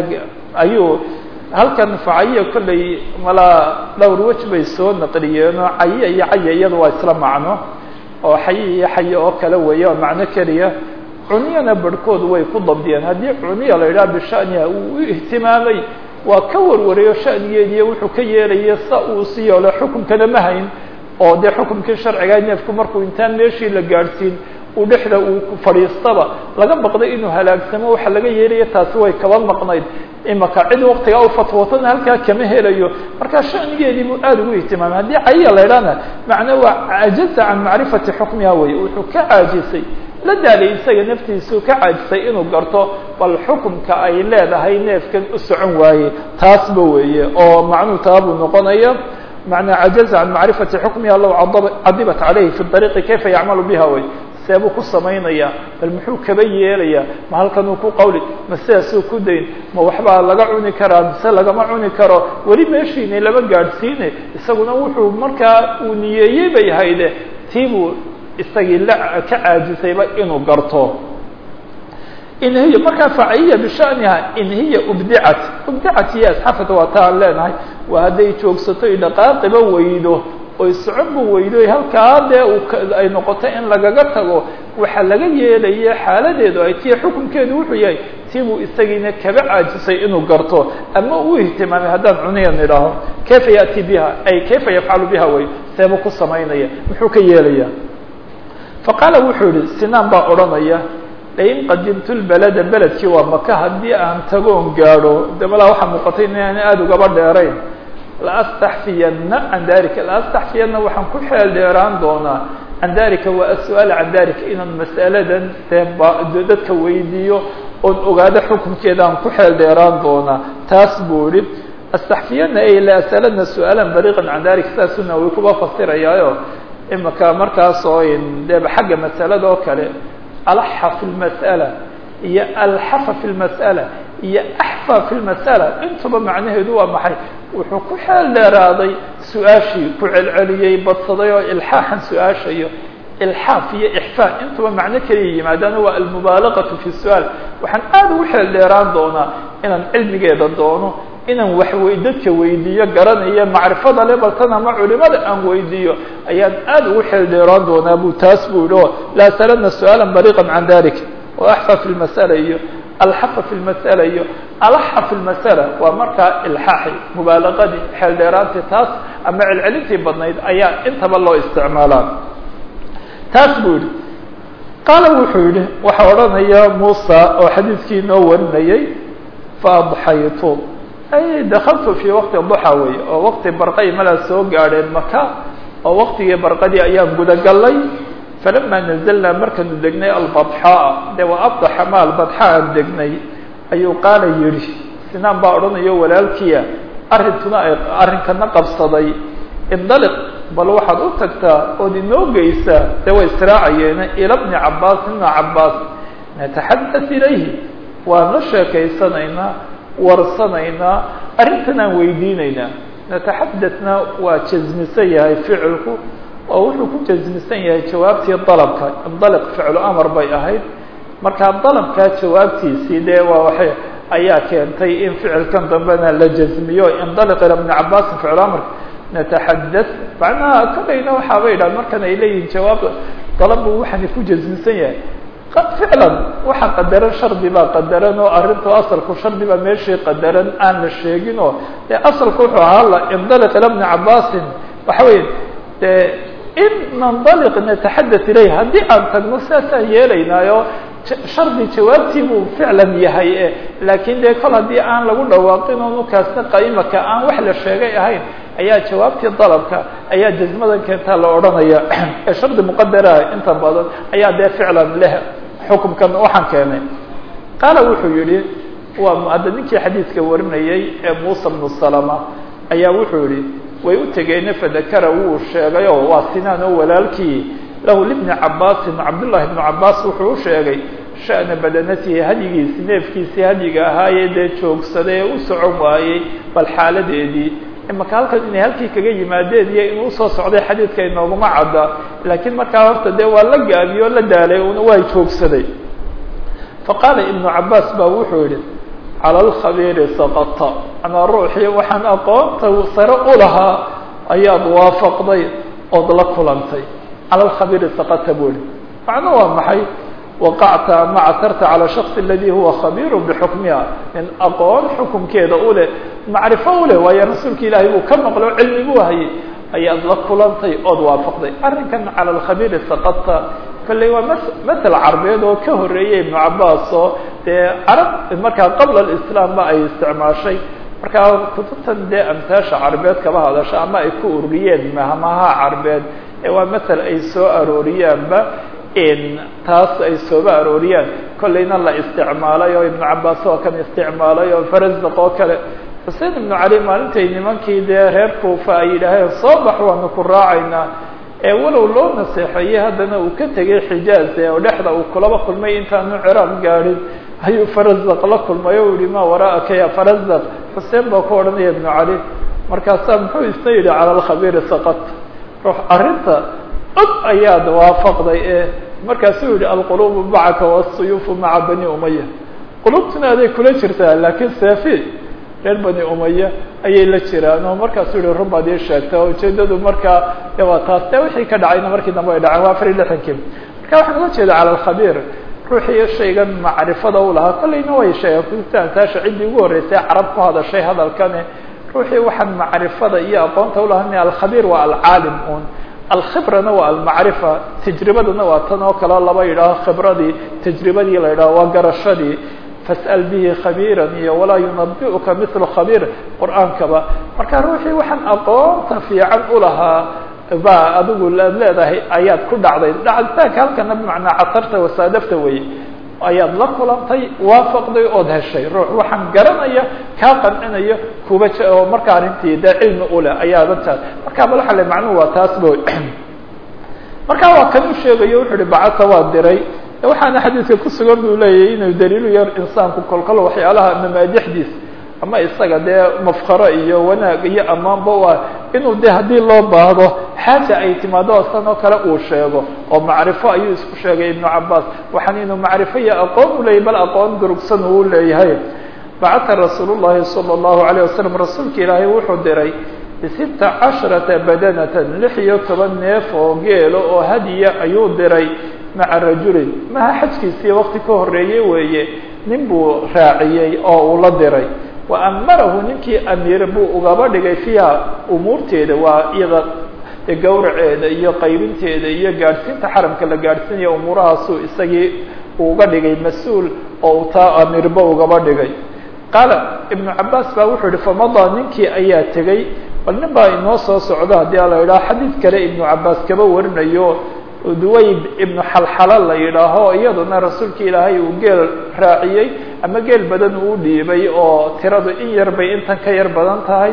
ayuu halkan facayiya kollay malaa dhowr wej bay soo naqliyeenoo cayiya iyo caya iyada waa isla macno oo xayi iyo xaye oo kale weeye waa macno keliya cuniyana barhkood way ku dabdiyeen haddii cuniya la yidhaha bishaniha uu u ihtimaamay waa ka warwarayo shanigeediiyo wuxuu ka yeelaya sa uu si yeelo xukunkana ma hayn oo dee xukumkii sharciga neefku markuu intaan meeshii la gaadhsiin uu dhexda uu fadhiistaba laga baqday inuu halaagsamo waxa laga yeelaya taasi way kaba maqnayd imaka cid waktigaa u fatwootana halkaa kama helayo markaa shanigeedii buu aada ugu ihtimaamay haddii cayiya la ydhahna macnaa waa cajaza can macrifati xukmiha weye wuxuu ka caajisay la daalay isaga naftiisuu ka caajisay inuu garto bal xukumka ay leedahay neefkan u socon waaye taasba weeye oo macnuhu taa buu noqonaya macnaa cajaza can macrifati xukmiha low cadibat calayhi fi ariiqi kayfa yacmalu biha wey seebuu ku samaynaya bal muxuu kaba yeelayaa ma halkanuu ku qawli ma sidaasuu ku dayn ma waxbaa laga cuni karaa mise lagama cuni karo weli meeshiina lama gaadhsiine isaguna wuxuu markaa uu niyeeyey bay hayde tiibuu isagii la ka caajisayba inuu garto in hiya markaa faciya bishaniha in hiya ubdicat ubdicat iyo asxafata waa ta aan leenahay waa hadday joogsato i dhaqaaqiba weydo oy soconba weydo halkaa dee ay noqoto in lagaga tago waxaa laga yeelaya xaaladeedu ay tiya xukunkeedu wuxuu yahay tibuu isagiina kaba caajisay inuu garto ama uu ihtimaamay haddaan cuniyan idhaaho kayfa yaati biha ay kayfa yafcalu biha way seeba ku samaynaya muxuu ka yeelaya faqaala wuxuu yihi sinaan baa odhanaya lain qadimtu lbalada beledkii waa maka haddii aan tagoon gaadho de malaa waxaa muuqatay inaan aada ugaba dheerayn laastaxfiyana can dalika laastaxfiyana waxaan ku xeel dheeraan doonaa can dalika waa as-su-aal can dalika inaan mas'aladan dee dadka weydiiyo oon ogaado xukunkeeda aan ku xeel dheeraan doonaa taas buu ihi astaxfiyana ay laasaladna su-aalan baliiqan can dalika saasuna way kuba fasirayaayo imaka markaas oo deba xagga masalada oo kale alaxa fi lmas'ala iyo alxafa fi lmas'ala iyo axfa fi lmas'ala intuba macnaheedu waa maxay wuxuu ku xeel dheeraaday su-aashii ku celceliyey badsaday oo ilxaaxan su-aashayo ilxaaf iyo ixfaa intuba macno keliya yimaadaana waa almubaalaqatu fi su-aal waxaan aada ugu xeel dheeraan doonaa inaan cilmigeeda doono inaan wax wey dadka weydiiyo garanayo macrifada le baltan ama culimada aan weydiiyo ayaan aada ugu xeel dheeraan doonaa bu taas buu yihi o laa saladna su-aala baliiqa can dalik oo axfa fi lmasala iyo alxafa fi lmasala iyo alaxa fi lmasala waa markaa ilxaaxi mubaalaqadii xeel dheeraantii taas ama celcelintii badnayd ayaa intaba loo isticmaalaa taas buu yihi qaala wuxuu yihi waxaa odhanaya muusa oo xadiidkii inoo warinayay faadxaytu ay dakaltu fii waqti duxa wey oo waqti barqay malaa soo gaadheen maka oo waqtigii barqadii ayaan gudagalay falama nazalnaa markaanu degnay albadxaa de waa abdaxa ma albadxa aan degnay ayuu qaala yidhi sinaan baa odhanayo walaalkiia arrintuna ay arrinkana qabsaday indaliq bal waxaad u tagtaa ood inoo geysaa dee way israacayeene ila bni cabaas ibna cabaas nataxadat ilayhi waan la sheekaysanaynaa warsanaynaa arrintan aan weydiinaynaa nataxadatna waa jasmisan yahay ficilku oo wuxuu ku jasmisan yahay jawaabtii dalabka indaliq ficlu amar bay ahayd markaa dalabkaa jawaabtiisii dee waa waxay ayaa keentay in ficilkan dambena la jasmiyo indaliq ila bni cabaasin ficlu amarka nataxadat macnaha kolayna waxaaba yidhaha markan ay leeyihin jawaab dalabbu waxaana ku jasmisan yahay ficlan waxa qadaran shardi baa qadaran oo arrintu asalku shardi baa meeshii qadaran aan la sheegin oo dee asalku wuxuu ahaa la indaliq ila bni cabaasin waxa weeye dee in nandaliq nataxadat ilayh haddii aan tagno sidaasaan yeelaynaayo shardi jawaabtii buu ficlan yahay e laakiin dee kol haddii aan lagu dhawaaqin oo nukaasna qaimaka aan wax la sheegay ahayn ayaa jawaabtii dalabka ayaa jasmadan keentaa la odhanaya ee shardi muqadaraha inta badan ayaa dee ficlan leh xukumkan waxaan keenay qaala wuxuu yihi waa hadda ninkii xadiidka warinayay ee muusa bnu salama ayaa wuxuu yihi way u tegeene fadakara wuu sheegay oo waa sinaan oo walaalkii lahu libni cabaasin cabdullahi ibnu cabaas wuxuu u sheegay sha'na badanatihi hadyigiisi neefkiisii hadyiga ahaayee dee joogsaday ee u socon waayey bal xaaladeedii imaka halkan inay halkii kaga yimaadeen iyo inuu usoo socday xadiidka inooguma cadda laakiin markaa horta dee waa la gaabiye oo la daalay una waa joogsaday faqaala ibnu cabaas baa wuxuu yihi cala alkhabiiri saqata anaa ruuxii waxaan aqoonta sare u lahaa ayaad waafaqday ood la kulantay cala alkhabiiri saqata buu yihi macno waa maxay waqacta ama catarta calى shaksi aladi huwa khabiiru bixukmiha in aqoon xukumkeeda u leh macrifo u leh waayo rasuulka ilaahay buu ka maqlo cilmi buu hayay ayaad la kulantay ood waafaqday arrinkan cala alkhabiiri saqata kolley waa m masel carbeed oo ka horeeyay ibnu cabaas oo dee carab markaa qabla alislaam ba ay isticmaashay markaa kutubtan dee amtaasha carbeed kaba hadasho ama ay ku ururiyeen mahmaha carbeed ee waa masel ay soo arooriyaanba taas ay sooba arooriyaan kollayna la isticmaalay oo ibnu cabaas oo kan isticmaalay oo farazaq oo kale xuseen ibnu cali maalintay nimankii dee reer kuufa ay yidhaaheen soo bax waanu ku raacaynaa ee walow loo naseexeeyey haddana uu ka tegay xijaaz ee oo dhexda uu kulaba kulmay intaanu ciraaq gaadhin ayuu farazaq la kulmay o yihi ma waraa'aka ya farazaq xuseen baa ku odhanaya ibnu cali markaasaa muxuu isna yidhi cala alkhabiiri saqat ruux arrinta od ayaad waafaqday ee markaasuu yihi alqulubu macaka wasuyuufu maca bani umaya qulubtuna aday kula jirtaa laakiin seefi reer bani umaya ayay la jiraan oo markaasuu yihi run baad ii sheegta oo ujeedadu markaa de waa taas de wixii ka dhacayna markii dambe ay dhaceen waa afar iyo lixankii marka waxaan ula jeeda cala alkhabiir ruuxii shaygan macrifada u lahaa kollayna way sheegeen kutubta antaasha ciddii ugu horreysay carab ku hadashay hadalkani ruuxii waxaan macrifada iyo aqoonta ulahaa alkhabiir waa alcaalim un alkhibrana waa almacrifa tajribadana waa tan oo kaleo laba yidhaaho khibradii tajribadii la yidhaho waa garashadii fas'al bihi khabiiran iyo walaa yunabi'uka mithlu khabiir qur-aankaba marka ruuxii waxaan aqoonta fiican ulahaa ba adigu aad leedahay ayaad ku dhacday dhacditaanka halkana bimacnaa casarta wasaadafta weye ayaad la kulantay waafaqday ood heshay ruux waxaan garanaya kaa qancinaya kuba oo marka arrintii dee cilmi uleh ayaaba taas marka bal waxa le macnuhu waa taas bo marka waa kan u sheegayo wuxu uhi bacasa waa diray waxaana xadiidka kusugan buu leeyahay inuu daliilu yar insaanku kolkol waxyaalaha mamaadixdiis ama isaga dee mafkaro iyo wanaag iyo ammaanba u ah inuu de haddii loo baahdo xaaja ay timaado san oo kale uu sheego oo macrifo ayuu isku sheegay ibnu cabaas waxaan inuu macrifo iyo aqoon u leeyahy bal aqoon durugsan uu leeyahay bacata rasuul llahi salى اllahu alayه wasalam rasuulka ilaahay wuxuu diray bisita casharata badanatan lix iyo toban neef oo geelo oo hadiya ayuu diray maca rajulin maha xajkiisii wakti ka horeeye weeye nin buu raaciyey oo uu la diray wa amarahu ninkii amiir buu ugaba dhigay fiiha umuurteeda waa iyada gawraceeda iyo qaybinteeda iyo gaadhsiinta xaramka la gaadhsiinaya umuurahaasuu isagii uga dhigay mas-uul oo taa amiirba ugaba dhigay qaala ibnu cabaas baa wuxuu yihi famadaa ninkii ayaa tegey bal nin baa inoo soo socda haddii ala yidhaho xadiid kale ibnu cabaas kaba warinayo duwayb ibnu xalxala la yidhaaho iyaduna rasuulka ilaahay uu geel raaciyey ama geel badan uu dhiibay oo tiradu in yar bay intan ka yar badan tahay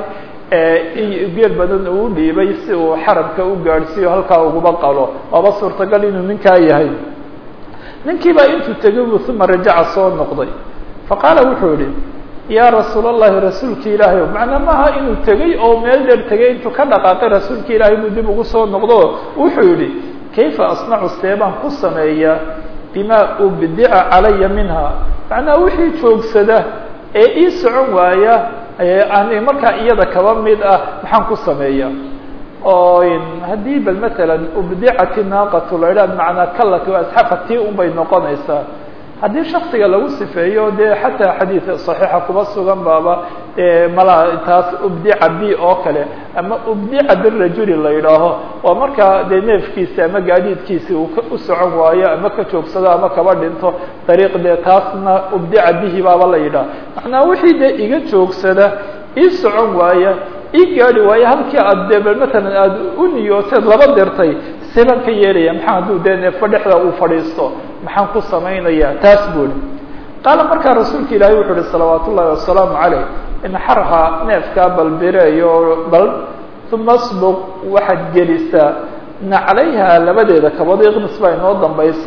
geel badan uu dhiibay si uu xaramka u gaadhsiiyo halkaa uguba qalo waaba suurtagal inuu ninkaa yahay ninkiibaa intuu tegay buu uma rajaca soo noqday faqaala wuxuu yihi yaa rasuul allahi rasuulka ilaahay o macnaa maaha inuu tegey oo meel dheer tegay intuu ka dhaqaaqay rasuulka ilaahay inuu dib ugu soo noqdo wuxuu yihi kayfa asnacu seebaan ku sameeyaa bima ubdica calaya minha macnaa wixii joogsada ee ii socon waaya ani markaa iyada kaba mid ah maxaan ku sameeyaa oo haddii bal matalan ubdicati naaqatu la idhaha macnaa kalati asxafa tii un bay noqonaysaa haddii shaksiga lagu sifeeyo dee xataa xadiid صaxiixa kuba sugan baaba mala taas ubdica b oo kale ama ubdica birajuli la yidhaaho waa markaa dee neefkiisi ama gaadiidkiisi uu u socon waayo ama ka joogsado ama kaba dhinto dariiq dee taasna ubdica bihi baaba la yidhaha macnaa wixii dee iga joogsada ii socon waaya ii gaadi waayo halkii aad dee bal matalan aada u niyooteed laba dirtay seebaan ka yeelaya maxaa hadduu dee neefo dhexda uu fadhiisto maxaan ku samaynaya taas buuli qaala markaa rasuulka ilaahay wuxu uhi salawaat ullahi wasalaamu caleyh inxarha neefkaa balbireeyo bal uma sbuq waxaad gelisaa naclayha labadeeda kabood iqnis baa inoo dambaysa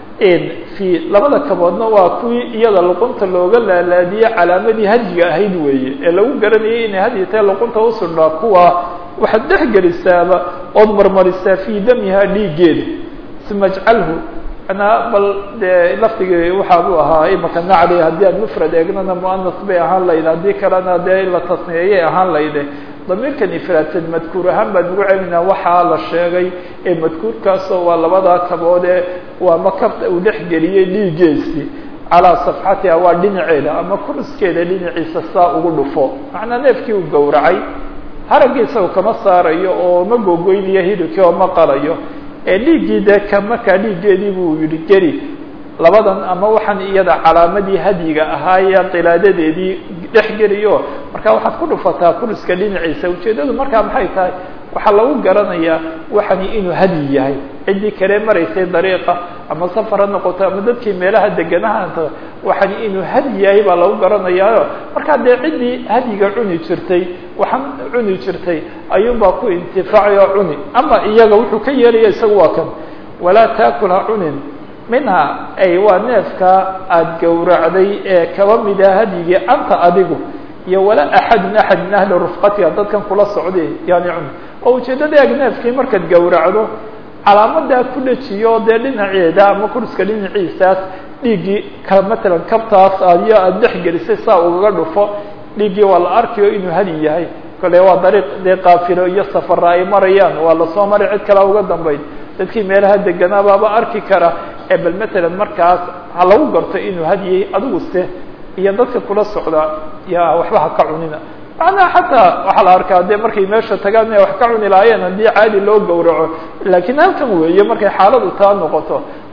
fi labada kaboodna waa kuwii iyada luqunta looga laalaadiyey calaamadii hadyiga ahayd weeye ee lagu garanayay inay hadyi tae luqunta usudhaa kuwa waxaad dhex gelisaaba ood marmarisaa fii damiha dhiiggeeda uma ajcalhu manaa bal dee lafdigii waxaa buu ahaa imaka nacli haddii aan mufrad eegnana muanas bay ahaan layd haddii kalena dee in la tasniyayay ahaan layde damiirkan ifraadsan madkuur ahaan baan ugu celinaa waxaa la sheegay ee madkuurkaasoo waa labadaa kaboodee waa makabta uu dhex geliyey dhiiggeesi calaa safxatiha waa dhinaceeda ama kuruskeeda dhinaciisa saa ugu dhufo macnaa neefkii uu gowracay haraggiisa u kama saarayo oo ma gogoynayo hilibkii oo ma qalayo ee dhiiggii dee ka markaa dhiiggeedii buu yihi geli labadan ama waxaan iyada calaamadii hadyiga ahaayee qilaadadeedii dhex geliyo marka waxaad ku dhufataa kuriska dhinaciisa ujeeddadu markaa maxay tahay waxaa lagu garanayaa waxani inuu hadyi yahay ciddii kale maraysay dariiqa ama safar ha noqoto ama dadkii meelaha deganahaanta waxani inuu hadyi yahay baa lagu garanayaayo markaa dee ciddii hadyiga cuni jirtay waxaan cuni jirtay ayuunbaa ku intifaacay oo cuni ama iyaga wuxuu ka yeelaya isagu waa kan walaa taakula cunin minha ay waa neefka aada gowracday ee kaba mida hadyigii anta adigu iyo walaa axadun axad min ahli rufqatiha dadkan kula socday yani cun oo ujeeddada eeg neefkii markaad gowracdo calaamadaa ku dhejiyo dee dhinaceeda ama kurska dhinaciisaas dhiiggii ka matalan kabtaas adiyo aada dhex gelisay saa ugaga dhufo dhiiggii waa la arkayo inuu hadi yahay kale waa dariiq dee qaafilo iyo safara ay marayaan waa lasoo maray cid kala uga dambayd dadkii meelaha deganaa baaba arki kara ee bal matalan markaas ha lagu garto inuu hadiyay adigu se iyo dadka kula socda ya waxba ha ka cunina macnaha xataa waxaa la arkaa dee markay meesha tagaan inay wax ka cuni lahaayeen haddii caadi loo gowraco laakiin halkan weeye markay xaaladu taa noqoto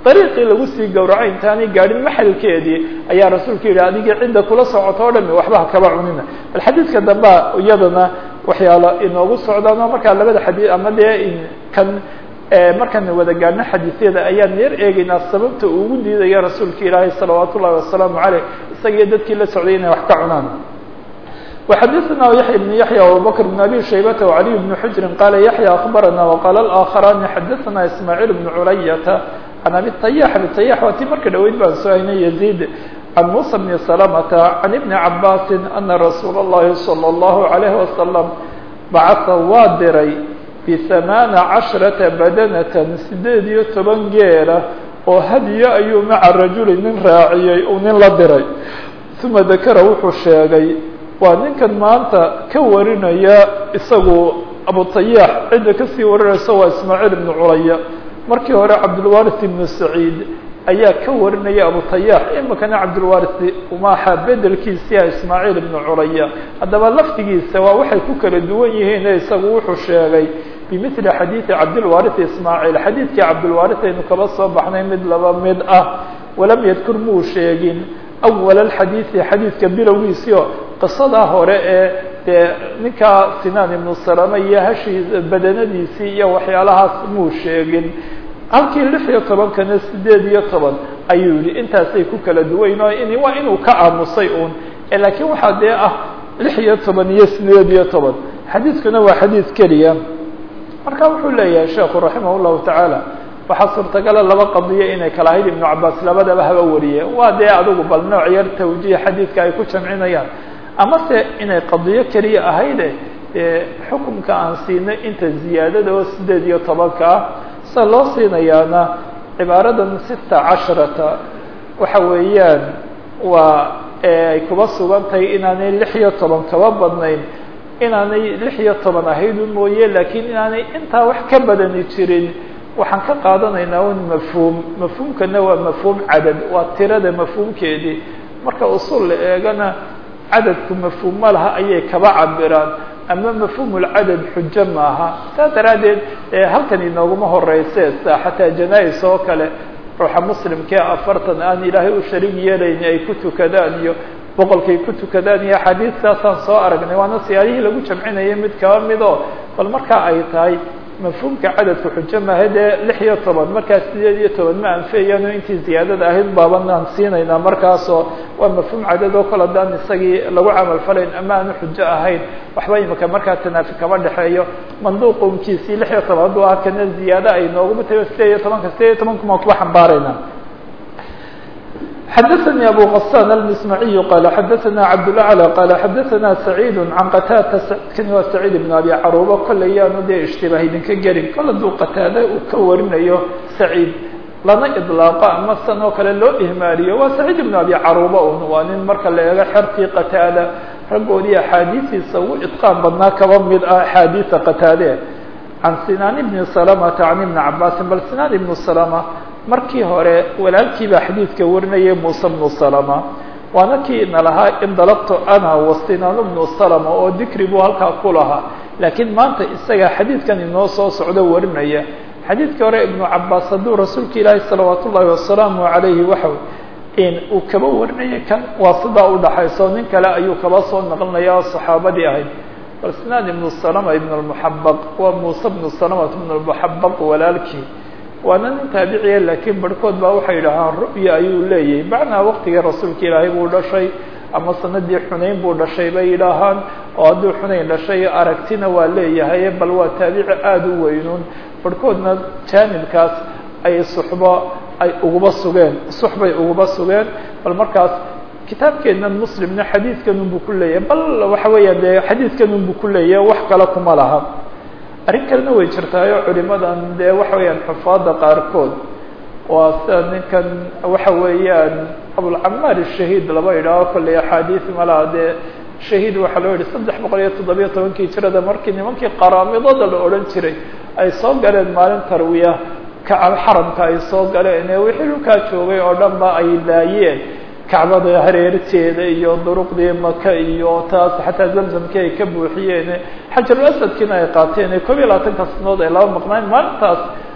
dariiqii lagu sii gowraco intaanay gaadhin maxalkeedii ayaa rasuulku yidhi adigii cidda kula socoto o dhami waxba ha kaba cunina bal xadiidka dambea iyadana waxyaalo inoogu socdaan oo markaa labada xadii ama dee kan markaan wada gaadhno xadiisyada ayaan yar eegaynaa sababta uu ugu diidaya rasuulka ilaahay salawaat ullahi wasalaamu caleyh isagiyo dadkii la socday inay wax ka cunaan وxadثna yaحyى بن yaحyى وabubكر بن abي شhaybة وعلي بن xجri qala yaحyى أخbarana وqال الآkخرani xadثna ismاعيل بن culayةa عan abi طyاح abi طyاح waa tii marka dhaweyd baan soo haynay يزيد عan muسى بن سلمة عan iبن cabاsi أna rasuul الlahi صلى الlaه عليه وسلم bacثa waa diray بثaمaaنa caشhرaةa badنة sideed iyo toban geela oo hadyo ayuu maca rajuli nin raaciyey uu nin la diray ثuma dakra wuxuu sheegay waa ninkan maanta ka warinaya isagu abutayaax cidda kasii warinaysa waa ismaaciil ibnu culaya markii hore cabdulwaris ibnu saciid ayaa ka warinaya abutayaax imikana cabdulwaris maaha bedelkiisia ismaaciil ibnu culaya haddaba laftigiisa waa waxay ku kala duwan yihiin isagu wuxuu sheegay bimili xadiidi cabdilwaris ismaaciil xadiidkii cabdilwaris aynu kaba soo baxnay mid laba mid ah walam yadkur muu sheegin awal alxadiidi xadiidka bilowgiisio qisadaa hore ee dee ninkaa sinaan ibnu salama iyo hashii badanadiisii iyo waxyaalahaas muu sheegin halkii lix iyo tobankana sideed iyo toban ayuu yihi intaasay ku kala duwayn oo in waa inuu ka aamusay uun laakiin waxaa dee ah lix iyo toban iyo sideed iyo toban xadiidkuna waa xadiid keliya marka wuxuu leeyahay sheekhu raximah llahu tacaala waxaa suurtagala laba qadiyo inay kala ahayd ibnu cabaas labadaba haba wariye waa dee adigu bal nooc yar tawjiih xadiidka ay ku jamcinayaan amase inay qadiyo keliya ahayde dee xukumka aan siinay inta ziyaadada oo sideed iyo tobanka ah sida loo siinayaana cibaaradan sita casharata waxa weeyaan waa ay kuba sugan tahay inaanay lix iyo toban kaba badnayn inaanay lix iyo toban ahaydun mooye laakiin inaanay intaa wax ka badani jirin waxaan ka qaadanaynaa un mafhuum mafhuumkana waa mafhuum cadad waa tirada mafhuumkeedii marka usul la eegana cadadku mafhuum ma laha ayay kaba cabiraan ama mafhuumulcadad xujo maaha saa daraaddeed halkan inooguma horeyse sa xataa janais oo kale ruuxa muslimkee afartan aan ilaahay u sharig yeelayni ay ku tukadaan iyo boqolkay ku tukadaan iyo axaadiistaasaan soo aragnay waana siyaalihii lagu jamcinayay mid kaba midoo bal markaa ay tahay mafhuumka cadadka xujo maaha dee lix iyo toban markaas sideed iyo toban ma anfeyaano intii ziyaadada ahayd baabanaan siinaynaa markaasoo waa mafhuum cadad oo kale daan isagii lagu camal falayn ama aanu xujo ahayn waxba imika markaa tanaafi kama dhexeeyo manduuqumkiisii lix iyo toban hadduu ah kana ziyaado ay nooguma tago sideed iyo tobanka sideed iyo tobankumaan kuba xambaarayna xdثnي أbو غسان المسمعي qال xdثna cبدالأعلى qال xdثna سعيد عن qtاdة kani waa سعيد بن أbي caruba kolley yaanu dee اشتibah idinka gelin kol haduu qataade uu ka warinayo سعيid lana iطلاaqo ama san oo kale loo ihmaaliyo waa سعيد بن أbي caruba un waa nin marka la eego xertii qataada raggoodii axaadiistiisa ugu iطqاan badnaa kaba mid ah axaadiiثa qataade عan sinaan بن سلمة عن iبن cabاsi bal sinaan iبن سلمة markii hore walaalkii baa xadiidka warinayay muuse bnu salama waana kii ina lahaa indalabto ana wasinaanu bnu salama oo dikri buu halkaa ku lahaa laakiin maanta isaga xadiidkan inoo soo socdo warinaya xadiidkii hore ibnu cabaas hadduu rasuulka ilaahi salawaat ullahi wasalaamu calayhi waxa in uu kaba warinaya kan waa sidaa udhaxayso nin kale ayuu kaba soo naqlinaya oo saxaabadii ahayd bal sinaan ibnu salama ibn lmuxabaq waa muuse bnu salamat ibn lmuxabaq walaalkii waana nin taabiciya laakiin barhkood baa waxay yidhaahaan ru'ya ayuu leeyahay macnaa waktigii rasuulka ilaahay buu dhashay ama sanadii xunayn buu dhashay bay yidhaahaan oo hadduu xunayn dhashay aragtina waa leeyahay bal waa taabici aada u weynuun barhkoodna jaanibkaas ay suxbo ay uguba sugeen suxbay uguba sugeen bal markaas kitaabkeennan muslimna xadiidkanunbuu ku leeyahay bal waxa weeya dee xadiidkanunbuu ku leeyahay wax kale kuma laha arrin kalena way jirtaayo culimadan dee waxa weeyaan xufaada qaarkood waa sida ninkan waxa weeyaan abulcamaar shahiid laba idhaaho kolley axaadiis malaha dee shahiid waxaa loo yihi saddex boqol iyo toddobiyo tobankii jirada markii nimankii qaraamidada la odhan jiray ay soo galeen maalin tarwiya kacab xaramka ay soo galeen ee wixii dhulkaa joogay oo dhan ba ay laayeen kacbada hareerteeda iyo duruqdii maka iyo taas xataa zamzamkii ay ka buuxiyeen xajarul asadkiina ay qaateen koob iyo labaatanka sanood ay laba maqnaan maalintaas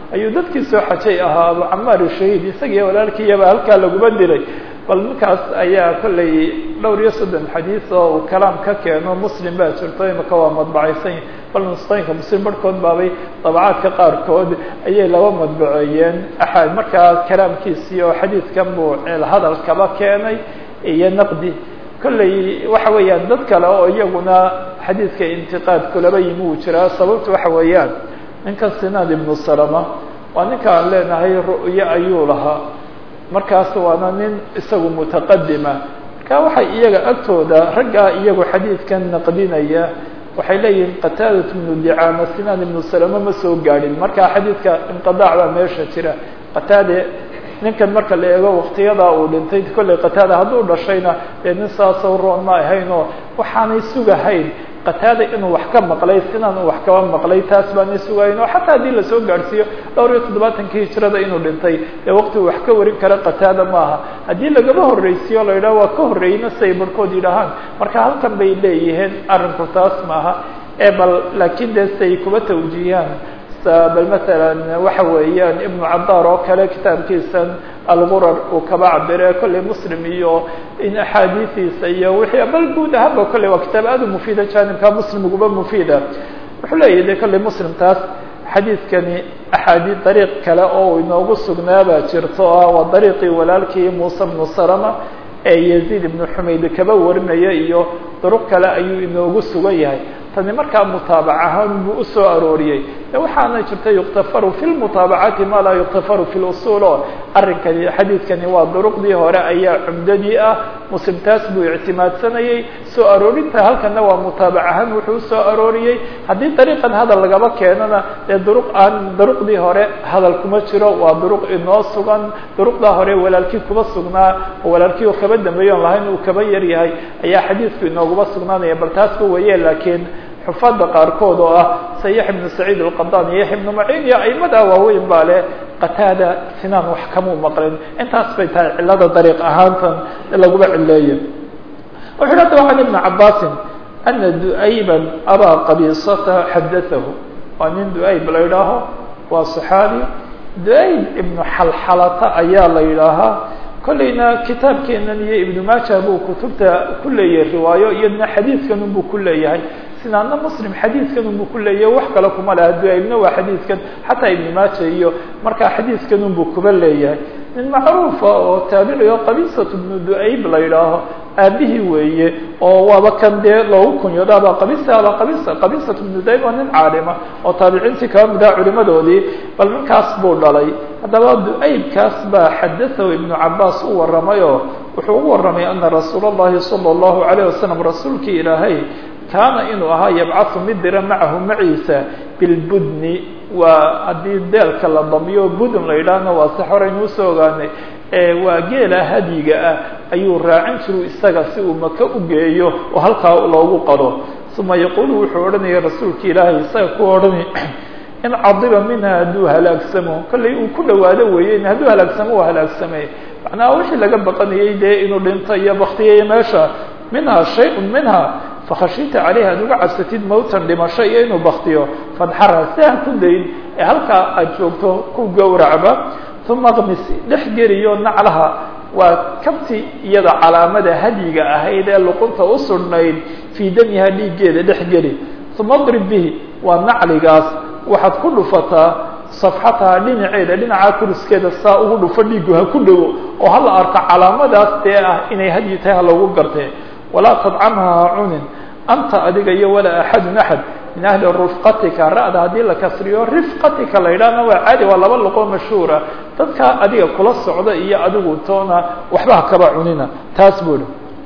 ayuu dadkii soo xajay ahaa abu camaar shahiid isagiiyo walaalkiiyaba halkaa laguma dilay bal ninkaas ayaa kollay dhowr iyo soddon xadiis oo uu kalaam ka keeno muslim baa jirto imika waa madbacaysan bal nusqooyinka muslim barhkood baabay dabacaadka qaarkood ayay laba madbaceeyeen axad markaa kalaamkiisii oo xadiidkan buu hadal kaba keenay iyo naqdi kollay waxa weeyaan dad kale oo iyaguna xadiidka intiqaadku laba yimi uu jiraa sababtu waxa weeyaan ninkan sinaad ibnu salama waa ninka aan leenahay ru'yo ayuu lahaa markaas waana nin isagu mutaqadima marka waxay iyaga agtooda raggaa iyagu xadiidkan naqdinaya waxay leeyihiin qataadat ibnu dicaama sinaan ibnu salama ma soo gaadhin marka xadiidka inqidaac baa meesha jira qataade ninkan marka la eego waktiyadaa uu dhintay kollay qataada hadduu dhashayna dee nin saasoo roon ma ahayn oo waxaanay sugahayn qataada inuu wax ka maqlay sinaan uu wax kaba maqlay taas baanay sugahayn oo xataa haddii lasoo gaadhsiiyo dhowr iyo toddobaatankii hijrada inuu dhintay dee waqti uu wax ka warin kara qataada maaha haddii lagaba horreysiyo la yidhaha waa ka horreeyna siay barhkood yidhahaan marka halkan bay leeyihiin arrinku taas maaha ee bal laakiin dee siay kuba tawjiihiyaan bal masalan waxa weeyaan ibnu cadaar oo kale kitaabkiisan algurar uu kaba cabire kollay muslim iyo in axaadiistiisa iyo wixii bal guud ahaanba kolley waa kitaab aad u mufiida janibka muslim uguba mufiida wuxuu leeyahy de kolley muslim taas xadiidkani axaadii dariiq kale oo inoogu sugnaabaa jirto o ah waa dariiqii walaalkii muuse bnu salama ee yaziid ibnu xumayd kaba warinaya iyo duruq kale ayuu inoogu sugan yahay tani markaa mutaabac ahaan buu usoo arooriyey de waxaana jirta yuktafaru fi lmutaabacaati ma laa yuktafaru fi lusul oo arrinkani xadiidkani waa duruqdii hore ayaa cumdadii ah muslim taas buu ictimaadsanayey soo aroorinta halkana waa mutaabac ahaan wuxuu usoo arooriyey haddii dariiqan hadal lagaba keenana dee duruq aan duruqdii hore hadal kuma jiro waa duruq inoo sugan duruqdaa hore walaalkii kuba sugnaa oo walaalkii uu kaba dambeeyo on lahayn uu kaba yar yahay ayaa xadiidku inooguba sugnaanaya bal taasba weye laakiin xufaadda qaarkood oo ah se yaxya ibnu saciid alqadaan iyo yaxya ibnu maciin iyo aimada waaweyn baa leh qataada sinaan wax kamuu maqlin intaas bay tahay cilada dariiq ahaantan laguba cileeye wuxu hi adaba can ibni cabaasin ana du'ayban abaa qabiisata xadatahu waa nin du'ayb la yidhaaho waa saxaabi du'ayb ibnu xalxalata ayaa la yidhaahaa kollayna kitaabkeenan iyo ibnu maaja buu kutubta ku leeyahay riwaayo iyadna xadiidkan unbuu ku leeyahay sinaadna muslim xadiidkan unbuu ku leeyahay wax kale kuma laha duaybna waa xadiidkan xataa ibnu maaja iyo markaa xadiidkan unbuu kuba leeyahay nin macruufa oo taabici oo qabisat ibnu du'ayb la yidhaaho aabihii weeye oo waaba kan dee loogu kunyoodo aba qabisa aba qabisa qabisat ibnu du'ayb waa nin caalima oo taabiciintii kaba mid ah culimadoodii bal ninkaas buu dhalay haddaba du'aybkaas baa xadatahu ibnu cabaas u warramay oo wuxuu ugu warramay ana rasuula اllahi salى اllahu alayh wasalam rasuulkii ilaahay kaana inuu ahaa yabcahu mid dira macahu maciisa bilbudni waa haddii deelka la damiyo budun la yidhaahna waa si horeynu usoo ogaanay waa geela hadyiga ah ayuu raacin jiru isaga si uu maka u geeyo oo halkaa loogu qado uma yaquulu wuxuu odhanaya rasuulka ilaahay isaga ku odhanay in cadiba minha hadduu halaagsamo kollay uu ku dhawaado weeye hadduu halaagsamo waa halaagsamay macnaha wixii laga baqanayay dee inuu dhinto iyo baktiyaiyo meesha minha shay-un minha fakhashita caleyha ad uga cabsatid mawtan dhimasho iyo inuu baktiyo fadxara si aan ku dayn ee halkaa aad joogto ku gowracba uma kmis dhex geliyo naclaha waa kabti iyada calaamada hadyiga ahayd ee luqunta u sudhnayd fii damiha dhiiggeeda dhex geli uma drib bihi waa nacligaas waxaad ku dhufataa safxataha dhinaceeda dhinaca kuriskeeda saa ugu dhufo dhiigu ha ku dhowo oo hala arko calaamadaas dee ah inay hadyi tahay ha loogu gartee walaa tadcamha ha cunin anta adiga iyo walaa axadun axad min ahli rufqatika ra-da haddii la kasriyo rifqatika la yidhaahna waa caadi waa laba luqoo mashhuura dadka adiga kula socda iyo adigu toona waxba ha kaba cunina taas buu hi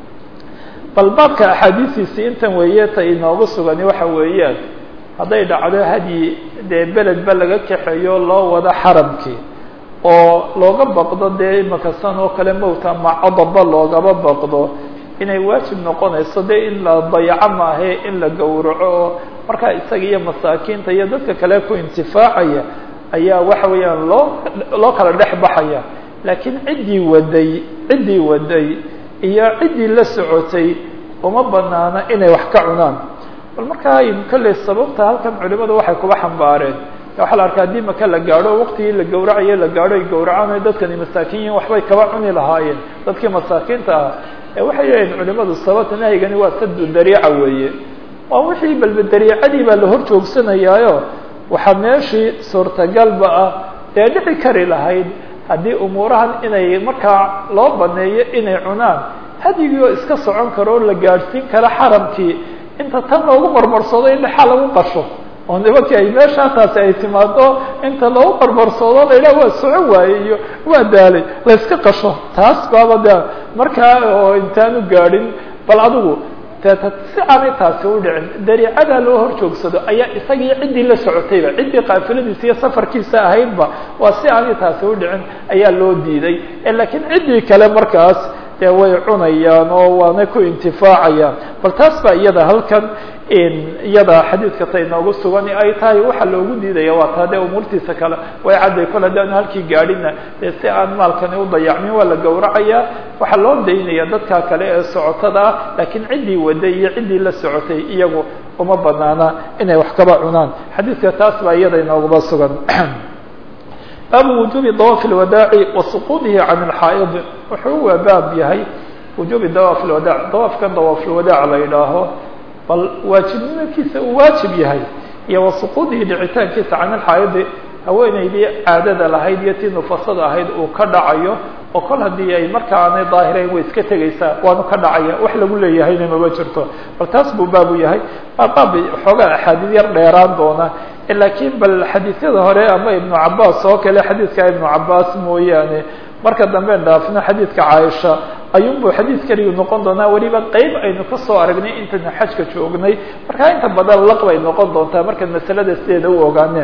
bal baabka axaadiistiisii intan weeye ta inoogu sugani waxa weeyaan hadday dhacdo hadyi dee beledba laga kaxeeyo loo wado xaramkii oo looga baqdo dee imaka san oo kale mowta ama codaba loogaba baqdo inay waajib noqonayso dee in la dayaco maahe in la gowraco oo markaa isaga iyo masaakiinta iyo dadka kale ku intifaacaya ayaa waxa weeyaan loo loo kala dhex baxaya laakiin ciddii waday ciddii waday iyo ciddii la socotay uma banaana inay wax ka cunaan bal markaa kolley sababta halkan culimadu waxay kuba xambaareen waxaa la arkaa haddii maka la gaadho waqtigii la gawracayo la gaadho ay gawracaan dadkani masaakin yihin waxbay kaba cuni lahaayeen dadkii masaakiinta ah ee waxay leeyihin culimadu sababta nahyigani waa sadu dariica weeye waa wixii balba dariicadii baa la hor joogsanayaayo waxaa meeshii suurtagalba ah dee dhici kari lahayd haddii umuurahan inay markaa loo baneeyo inay cunaan hadyigii oo iska socon karo oo la gaadhsiin karo xaramkii inta tan loogu marmarsoodo in dhexaa lagu qasho oo nimankii ay meeshaa taasi ay timaado inta loogu marmarsoodo la yidhaha waa socon waaye iyo waa daalay la iska qasho taas baaba de markaa oo intaanu gaadhin bal adigu deeta si aanay taasi u dhicin dariicadaa loo hor joogsado ayaa isagii ciddii la socotayba ciddii qaafiladiisa iyo safarkiisa ahaydba waa si aanay taasi u dhicin ayaa loo diiday laakiin ciddii kale markaas dee way cunayaan oo waanay ku intifaacayaan bal taas baa iyada halkan iyada xadiidka ta inoogu sugan ay tahay waxa loogu diidaya waa taa dee umuurtiisa kale way cadday kol haddaanu halkii gaadhina dee si aan maalkani u dayacmin waa la gawracayaa waxaa loo daynaya dadka kale ee socotada ah laakiin ciddii waday iyo ciddii la socotay iyagu uma banaana inay wax kaba cunaan xadiidka taas baa iyada inooguma sugan baabu wujubi dawaafi lwadaaci wa suquudihi can alxaa'id wuxuu waa baab yahay wujubi dawaaf lwadaac dawaafkan dawaafulwadaac la yidhaaho bal waajibnimadkiisa uu waajib yahay iyo wa suquudihi dhicitaankiisa can alxaa'idi haweenaydii caadada lahayd iyo tii nufasada ahayd uu ka dhacayo oo kol haddii ay marka aanay daahirayn way iska tegaysaa waanu ka dhacaya wax lagu leeyahayna maba jirto bal taas buu baabu yahay waa baab xoogaa axaadiid yar dheeraan doona laakiin bal xadiisyada hore ama ibnu cabaas oo kale xadiidka ibnu cabaas mooyaane marka dambe dhaafno xadiidka caaisha ayuunbuu xadiid keligu noqon doonaa weliba qeyb aynu kasoo aragnay intaynu xajka joognay markaa inta badan laq bay noqon doontaa markaad masalada sideeda u ogaaneen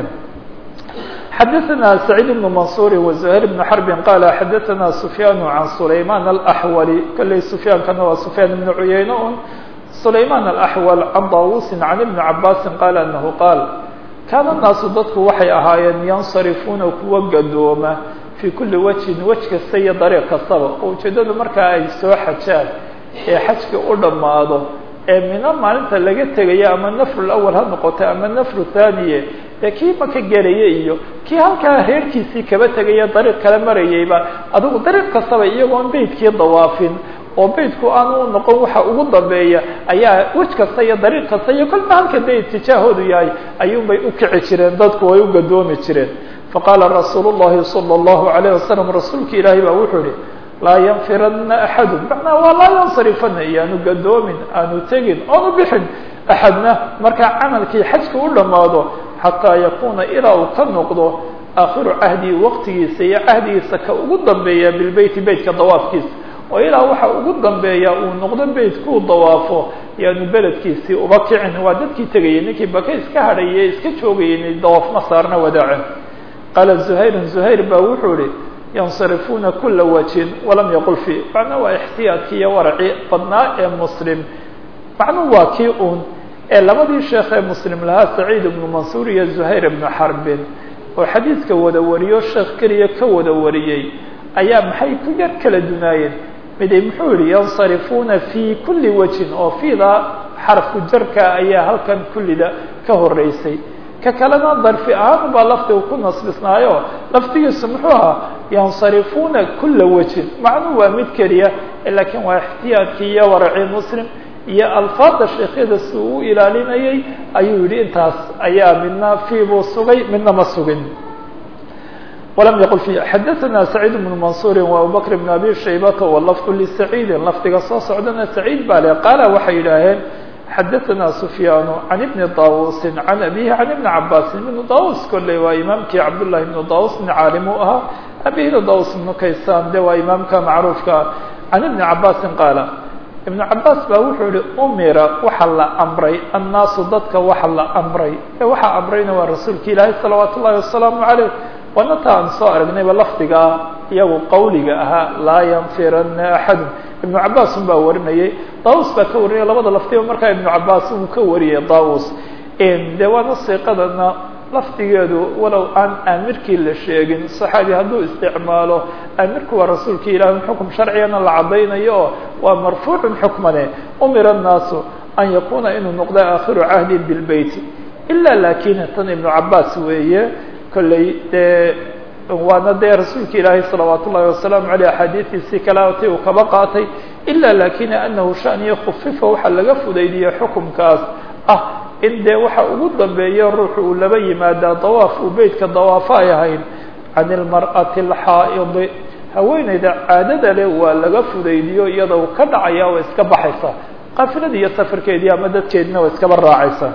xadaثna سacيid بن maنصuر وزهير بن حرب qال xadaثna سفyاn عan سlayman الأحول kalley سفyaankana waa سفyاn بن عuyeyne un سlayman الأحول عan dawusi عan iبن cabاsi qال أنه qاal kaana الnaasu dadku waxay ahaayeen yansarifuuna kuwa gadooma fii kuli wجهin wej kasta iyo dariiq kastaba oo ujeedadu markaa ay soo xajaan ee xajka u dhammaado ee mina maalinta laga tegaya ama nafru awal ha noqoto ama nafru thaniye dee kii maka gelaya iyo kii halkaa reerkiisii kaba tegaya dariiq kala marayayba adigu dariiq kastaba iyagoon beydkii dawaafin oo beydku aanu noqon waxa ugu dambeeya ayaa wej kasta iyo dariiq kasta iyo kolba halka dee itijaahoodu yahay ayuunbay ukici jireen dadku way u gadoomi jireen faqaala rasuulu llahi salى اllahu alayh wasalam rasuulka ilaahay baa wuxuu ihi laa yanfirana axadu macnaa waa laa yansarifana iyaanu gadoomin aanu tegin oonu bixin axadna markaa camalkii xajka u dhammaado xataa yakuuna ilaa uu ka noqdo aakhiru cahdi waqtigiisa iyo cahdigiisa ka ugu dambeeya bilbeyti beytka dawaafkiisa oo ilaa waxa ugu dambeeya uu noqdo beytkuu dawaafo yaanu beledkiisii uba kicin waa dadkii tegayay ninkii baka iska hadhaye iska joogayay dawaaf ma saarna wadaacin qaala zuhayrun zuhayr baa wuxuu ihi yansarifuuna kula wajhin walam yaqul fi macnaa waa ixtiyaadkii iyo waraci badnaa ee muslim macnuu waa kii uun ee labadii sheekh ee muslim lahaa saciid ibnu mansuur iyo zuhayr ibnu xarbin oo xadiidka wada wariyo sheekh keliya ka wada wariyey ayaa maxay ku yar kala dunaayeen miday muxuu yihi yansarifuuna fii kuli wajhin oo fiida xarfu jarka ayaa halkan kullida ka horeysay ka kalena darfi ahaan baa lafdiga ku nasbisnaayo lafdigiisu muxuu ahaa yansarifuuna kula wajhin macnuu waa mid keliya laakiin waa ixtiyaadkii iyo waraci muslim iyo alfaada sheekhyada si uu u ilaalinayay ayuu yihi intaas ayaa midna fii buu sugay midna ma sugin walam yaqul fi xadaثna سacيid بن maنصuuri وabubakr بn abi shaybata wlafظ lسacيidi lafdiga soo socdana saciid baa le qaala waxay yidhaaheen xadaثna سfyaan عan ibni dawusi عan abihi عan ibni cabasi ibnu dawus kolley waa imaamkii cabdالlahi ibnu dawus nin caalim u ahaa abihina dawus ibnu kaysaan de waa imaamka macruufka can ibni cabasi qaala ibnu cabaas baa wuxuu yihi umira waxa la amray annaasu dadka waxa la amray ee waxaa amrayna waa rasuulka ilaahay salawaat ullahi wasalaamu عaleyh waana ta aan soo aragnayba lafdigaa iyagu qawliga ahaa laa yanfirana axadu ibnu cabaas un baa warinayay daus baa ka warinaya labada lafdiba markaa ibnu cabaas uu ka wariyay daus de waana siiqadana lafdigeedu walow aan aamirkii la sheegin saxaabi hadduu isticmaalo aamirku waa rasuulka ilahi xukum sharcigana la cadaynayo oo waa marfuucun xukmane umira الnaasu an yakuna inuu noqda aakhiru cahdi bilbeyti ila lakin tan ibnu cabaas weeye kolley dee waana dee rasuulka ilaahay salawaat ullahi wasalaamu aleyh axaadiidiisii kalaati uu kaba qaatay ila lakin anahu shaniya khufifa waxaa laga fudaydiyey xukumkaas ah in dee waxa ugu dambeeya ruuxu uu laba yimaadaa dawaaf uu beytka dawaafo ay ahayd can ilmar'ati alxaa'idi haweeneyda caadada leh waa laga fudaydiyo iyada u ka dhacaya waa iska baxaysa qaafiladii iyo safarkeedii ama dadkeedina waa iskaba raacaysa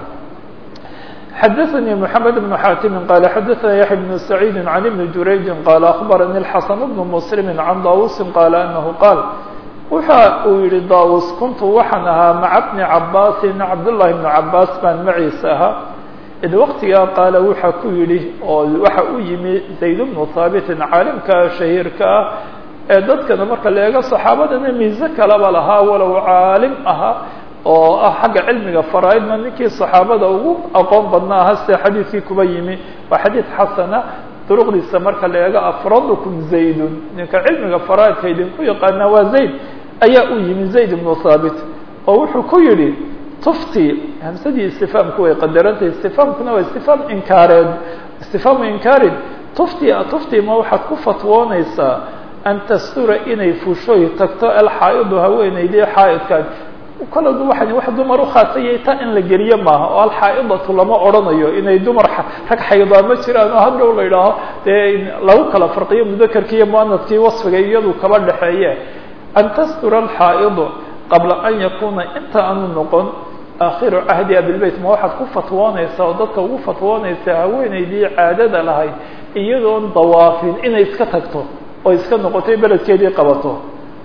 xadaثnي محamed بن xاtimi qala xadaثna yaحya بن سacيidi عan iبni jurayji qala aخbarani الxaسن بن mslimi can dawusi qala anahu qaal waxa uu yihi dawus kuntu waxaan ahaa maca bni cabaasi cabdالlahi بn cabaas baan maciisa ahaa id waqtigaa qaala waxa ku yidhi oo waxa u yimi zayd bnu haabitin caalimka shahiirka ah ee dadkana marka la eego saxaabadana miise kalaba lahaa walow caalim ahaa oo ah xagga cilmiga faraaidna ninkii saxaabada ugu aqoon badna aha sida xadiidkii kuba yimi waa xadiid xasana duruqdiisa marka la eego afradukum zaydun ninka cilmiga faraaidka idinku yaqaana waa zayd ayaa u yimi zayd ibnu thaabit oo wuxuu ku yidhi tufti hamsadii istifaamku way qadarantay istifaamkuna waa istifaam inkaareed istifaamu inkaarin tufti tufti ma waxaad ku fatwoonaysaa an tastura inay fushoy tagto alxaa'idu haweeneydii xaa'idkaan koladu waxan wax dumar ukhaasayay ta in la geliyo maaha oo alxaa'idatu lama odhanayo inay dumar rag xaydaa ma jiraan oo hadhow la idhaaho dee lagu kala farqiyo mudakarkii iyo muanadkii wasfiga iyadu kaba dhexeeye an tastura alxaa'idu qabla an yakuna inta aanu noqon aakhiru cahdi abilbeyt ma waxaad ku fatwoonaysaa oo dadka ugu fatwoonaysaa haweeneydii caadada lahayd iyadoon dawaafin inay iska tagto oo iska noqotay beledkeedii qabato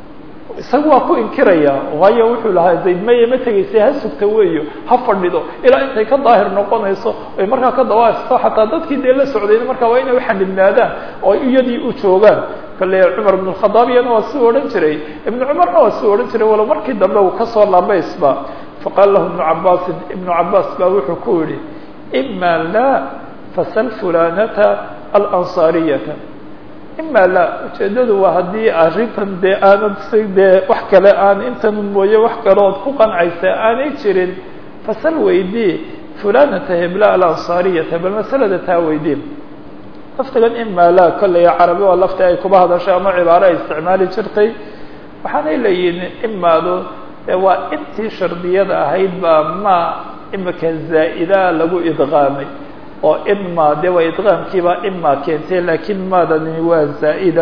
isaga waa ku inkiraya waayo wuxuu lahaa zayd maye ma tegaysay ha sugta weeyo ha fadhido ilaa intay ka daahir noqonayso ay markaa ka dawaasto xataa dadkii dee la socdayna markaa waa inay uxanibnaadaan oo iyadii u joogaan kale cumar ibn khadaab iyana waa si odhan jiray ibnu cumarna waa si odhan jiray walow markii dambe uu kasoo laabaysba faqaala lahu ibnu cabaasin ibnu cabaas baa wuxuu ku yihi ima la fasal fulanata alansaariyata ima la ujeedadu waa haddii arrintan dee aanad si dee wax kale aan intan mooye wax kalood ku qancaysa aanay jirin fasal weydii fulanata hebla alansaariyata bal masalada taa weydii laftigan ima la kolley carabi waa lafti ay kuba hadashay ama cibaaro ay isticmaali jirtay waxaanay leeyihin imaadu waa intii shardiyada ahayd baa ma imika zaa'ida lagu idqaamay oo ima de waa idqaamkiiba ima keentay lakin maadani waa zaa'ida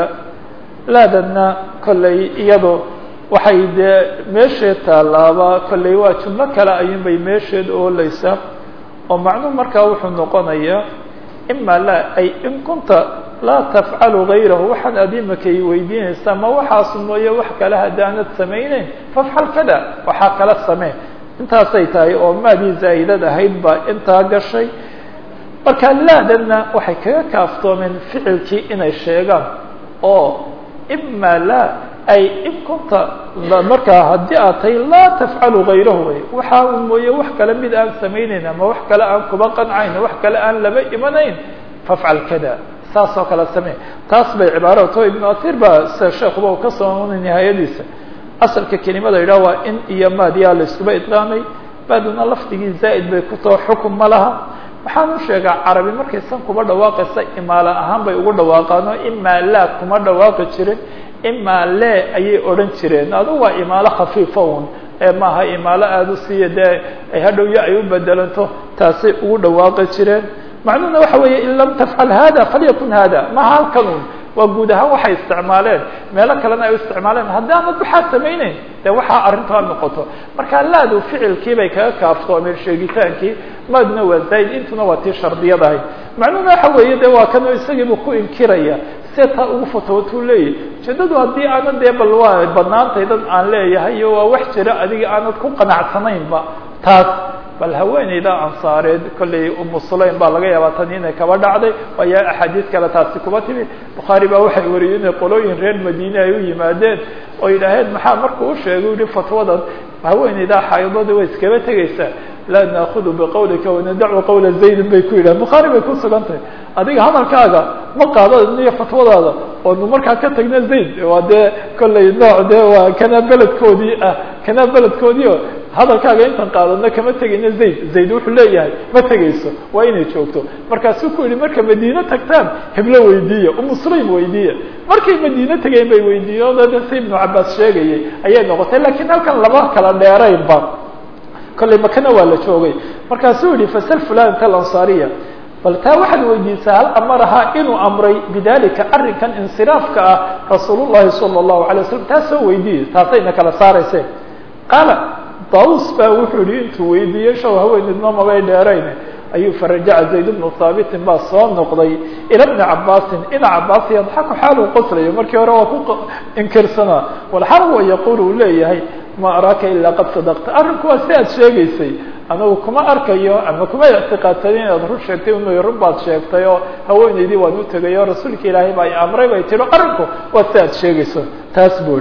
laadana kolley iyado waxay dee meesheed taalaaba kolley waa jumlo kale ayuunbay meesheed ooleysaa oo macnuhu markaa wuxuu noqonayaa ima la ay in kunta laa tafcalu gayrahu waxaan aad imakay weydiinaysaa ma waxaas mooye wax kale haddaanad samayneyn fafcal kada waxaa kala samee intaasay tahay oo maadii zaa'idad ahayd baa intaa gashay marka laadana waxay kaga kaaftoomeen ficilkii inay sheegaan oo ima la ay in kunta markaa haddii aad tahay laa tafcalu gayrahu wey waxaa un mooye wax kale mid aan samayneyn ama wax kale aan kuba qancayn wax kale aan laba imanayn fafcal kada saas oo kale samee taas bay cibaarato ibnu athir baa sida sheekuba u ka soo nihaayadiisa asalka kelimada yidhah waa in iyo maadiyaa la iskuba idqaamay maaduna lafdigii zaa'id bay ku taho xukun ma laha waxaan u sheegaa carabi markaysan kuba dhawaaqaysa imaala ahaan bay ugu dhawaaqaan oo imaa laa kuma dhawaaqi jirin imaa le ayay odhan jireen adugu waa imaalo khafiifa un ee maaha imaalo aada u siiya dee ay hadhowyo ay u bedelanto taasay ugu dhawaaqi jireen macnuhuna waxa weeye in lam tafcal hada falyakun hada maha halkan un waa guud ahaan waxay isticmaaleen meelo kalena ay u isticmaaleen haddaanad waxaa samayneyn dee waxaa arrintaa noqoto marka laadu ficilkii bay kaga kaaftoomeen sheegitaankii maaduna waa zaa'id intuna waa tii shardiyadahay macnuhuna waxa weeye de waa kanoo isagiibu ku inkiraya see taa ugu fatootuu leeyahy ujeedadu haddii aanad dee bal waa banaantay dad aan leeyahay iyo waa wax jira adiga aanad ku qanacsanaynba taas bal haweeneyda ansaareed kolley umu sulaym baa laga yaabaa tan inay kaba dhacday waayo axaadiis kale taasi kuba timi bukhaari baa waxay wariyey inay qolooyin reer madiine ay u yimaadeen oo yidhaaheen maxaa markuu u sheegay yihi fatwadan haweeneydaa xaydada way iskaba tegaysaa laa naakudu biqawlika wanadacu qawla zaydin bay ku yidhahen bukhaari bay ku sugan tahay adiga hadalkaaga ma qaado niyo fatwadaada oonu markaa ka tagna zayd waa dee kolley nooc dee waa kana beledkoodii ah kana beledkoodii o hadalkaaga intaan qaadano kama tegayno zayd zayd wuxuu leeyahay ma tegayso waa inay joogto markaasuu ku yihi marka madiine tagtaan heblo weydiiya umusulaym weydiiya markay madiine tegeen bay weydiiyen o de si ibnu cabaas sheegayay ayay noqotay lakiin halkan laba kala dheeraynba kollay makana waa la joogay markaasuu yihi fasal fulan talansaariya bal taa waxaad weydiisaa hal amarahaa inuu amray bidalika arrinkan insiraafka ah rasuul llahi sala allahu alay waslam taa soo weydiiye taasayna kala saarayse qaala daus baa wuxuu yihi intuu weydiiyey shaw haweenidno mabay dheerayn ayuu farajaca zayd bnu haabitin baa soo noqday ila bni cabaasin ina cabaas yadxaku xaaluu qoslayo markii hore waa ku inkirsanaa walxaal huwa yaquul uu leeyahay ma araaka ilaa qad sadaqta arrinku waa si aad sheegaysay anagu kuma arkayo ama kuma ictiqaadsanin inaad run sheegtay inu run baad sheegtay oo haweenaydii waan u tegay oo rasuulka ilaahay baa i amray bay tiro arrinku waa si aad sheegayso taas buu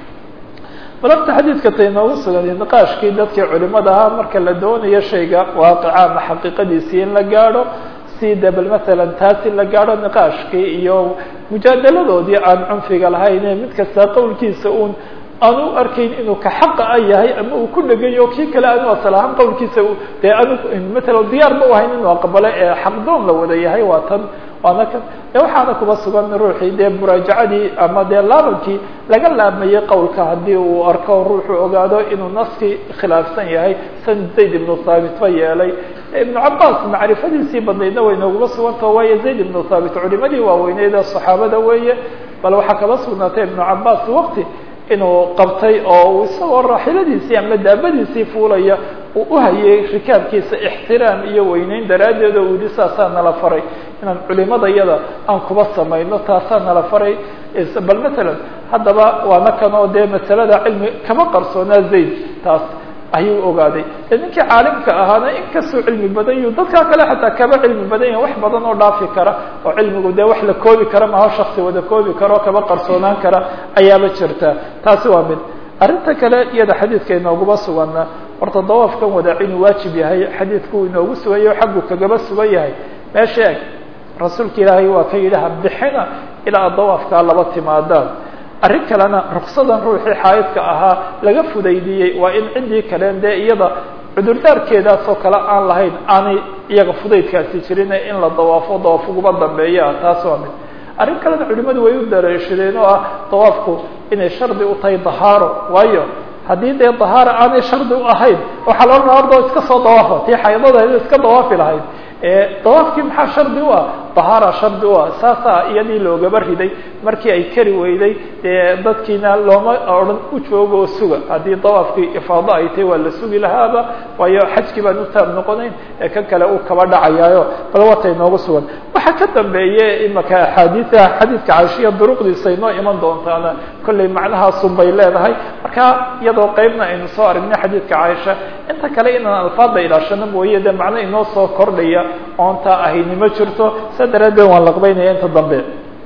balabta xadiidka ta inoogu sugan niqaashkii dadkii culimada ahaa marka la doonayo shayga waaqica ama xaqiiqadiisii in la gaadho si de bal masalan taas in la gaadho niqaashkii iyo mujaadaladoodii aan cunfiga lahayn ee mid kasta qowlkiisa uun aan u arkayn inuu ka xaqa a yahay ama uu ku dhegayo kii kale aanu asal ahaan qowlkiisa dee anu matala diyaar ma u ahayn inuu aqbalo ee xaqdoon la wada yahay waa tan waana kan de waxaana kuba sugan ruuxii dee muraajacadii ama dee laabankii laga laabmayey qowlka haddii uu arko ruuxu ogaado inuu naskii khilaafsan yahay san zayd ibnu thaabit ba yeelay ibnu cabaas macrifadiisii badnaydna way nooguma sugantao waayo zayd ibnu thaabit culimadii waaweyneyd ee saxaabada weeye bal waxaa kaba sugnaatay ibnu cabaas waqti inuu qabtay oo isagoo raaxiladiisii ama daabadiisii fuulaya uu uhayay rikaabkiisa ixtiraam iyo weyneyn daraaddeed oo uu yihi saasaa nala faray inaan culimada yada aan kuba samayno taasaa nala faray bal matalan haddaba waana kan oo dee masalada cilmi kama qarsoonaa zayd taas ayuu ogaaday e ninkii caalimka ahaana inkastuu cilmi badan yu dadkaa kale xataa kaba cilmi badan yahin wax badan oo dhaafi kara oo cilmigu dee wax la koobi kara maho shaksi wada koobi kara oo kaba qarsoonaan kara ayaaba jirta taasi waa mid arrinta kale iyada xadiidka inooguma sugana horta dawaafkan wadaac inuu waajib yahay xadiidku inoogu sugayo xaggu kagaba sugan yahay meesha eg rasuulka ilaahay waa ka yidhi habixina ilaa dawaafkaa laba timaadaan arrin kalena ruksadan ruuxii xaayidka ahaa laga fudaydiyey waa in ciddii kaleen dee iyada cudurdaarkeedaasoo kale aan lahayn aanay iyaga fudaydkaasi jirin in la dawaafo dawaaf uguba dambeeya taas waa mid arrin kalena culimadu way u dareeshadeen oo ah dawaafku inay shardi u tahay dahaaro waayo haddii dee dahaara aanay shardi u ahayn waxaa loo raa ordo iska soo dawaafa tii xaydada iska dawaafi lahayd dawaafkii maxaa shardi u ah dahaara shardi u ah saasaa iyadii loogaba riday markii ay kari weyday dee dadkiina looma odhan u joogo oo suga haddii dawaafkii ifaado ay tahay waa la sugi lahaaba waayo xajkii baan u taab noqonayn ee kan kale uu kaba dhacayaayo bal watay noogu sugan waxaa ka dambeeye imaka axaadiia xadiidka caishiya duruqdiisa inoo iman doontaana kollay macnahaasun bay leedahay marka iyadoo qeybna aynu soo aragnay xadiidka caaisha inta kale inaan alfaada ilaashano mooye dee macno inoo soo kordhaya oontaa ahayni ma jirto saa daraaddeed waan laqbaynaya inta dambe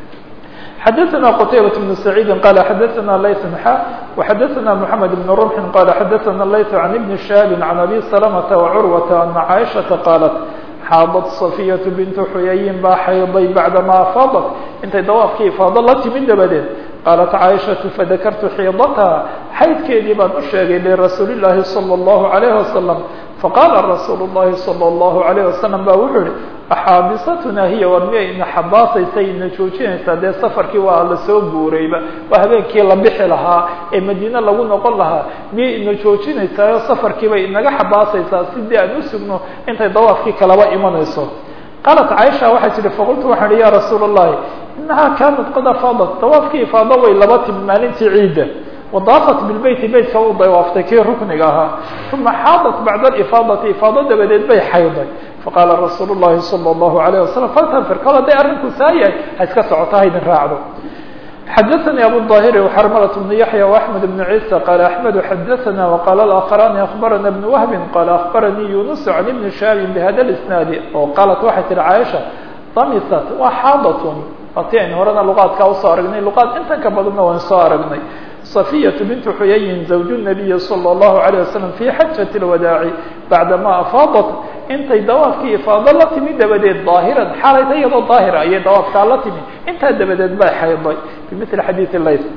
xadaثna qtaybaة بن سacيidi qal xadaثna layث xa وxadaثna mحamed بن رمح qal xadaثna layث عan بn شhهاب عan abi سلمة وcurwaة أna caiشhaةa qاaلت xaadت صفية بنت xuyayin baa xayday baعdama afaaضت intay dawaafkii ifaado la timid dabadeed qaalat caaishaةu fadakartu xiidatha xaydkeedii baan u sheegay lirasuuli الlahi salى الlahu عalيه wasalam faqaala rasuulu الlahi salى الlahu عalيه wasalam ba wuxuu yihi axaabisatuna hiya war miyay ina xabaasaysay ina joojinaysaa dee safarkii waa lasoo guurayba waa habeenkii la bixi lahaa ee madiine lagu noqon lahaa miyay ina joojinaysaa oo safarkiibay inaga xabaasaysaa sidii aan u sugno intay dawaafkii kalaba imanayso qaalat caaisha waxay tihi faqultu waxaan ihi ya rasuula الlahi inahaa kaanat qad afaadat dawaafkii ifaado way laba timi maalintii ciidda wadaafat bilbeyti beytka u dawaaftay kii rukniga ahaa uma xaadat bacda alifaadati ifaado dabadeed bay xayday faqaala rasuulu llahi salى اllahu alayh wasalam faltanfir kol hadday arrinku saa yahay ha iska socoto ha idin raacdo xadaثnي abu الظاhiri وxrmlة بن yaحyى وأحmed بن عيسى qال أحmed xadaثna وqال الآkخران أخbarana بن وهب qال أخbarnii يuنس عن بن شhاب بhda الاسناad oo qaalat waxay tihi cاaشha damisat waa xaadat ati aynu horena luqaadkaa usoo aragnay luqaad intan ka badanna waan soo aragnay صفية بنت حyyin زوج النبي صلى الله عليه وسلم في xaجة الوداع baعdama أفاaضت intay dawaafkii ifaado la timi dabadeed ظاahiran xalayta iyadoo ظaahira ayay dawaafkaa la timi intaa dabadeed bay xayday بمثل xadيiث layth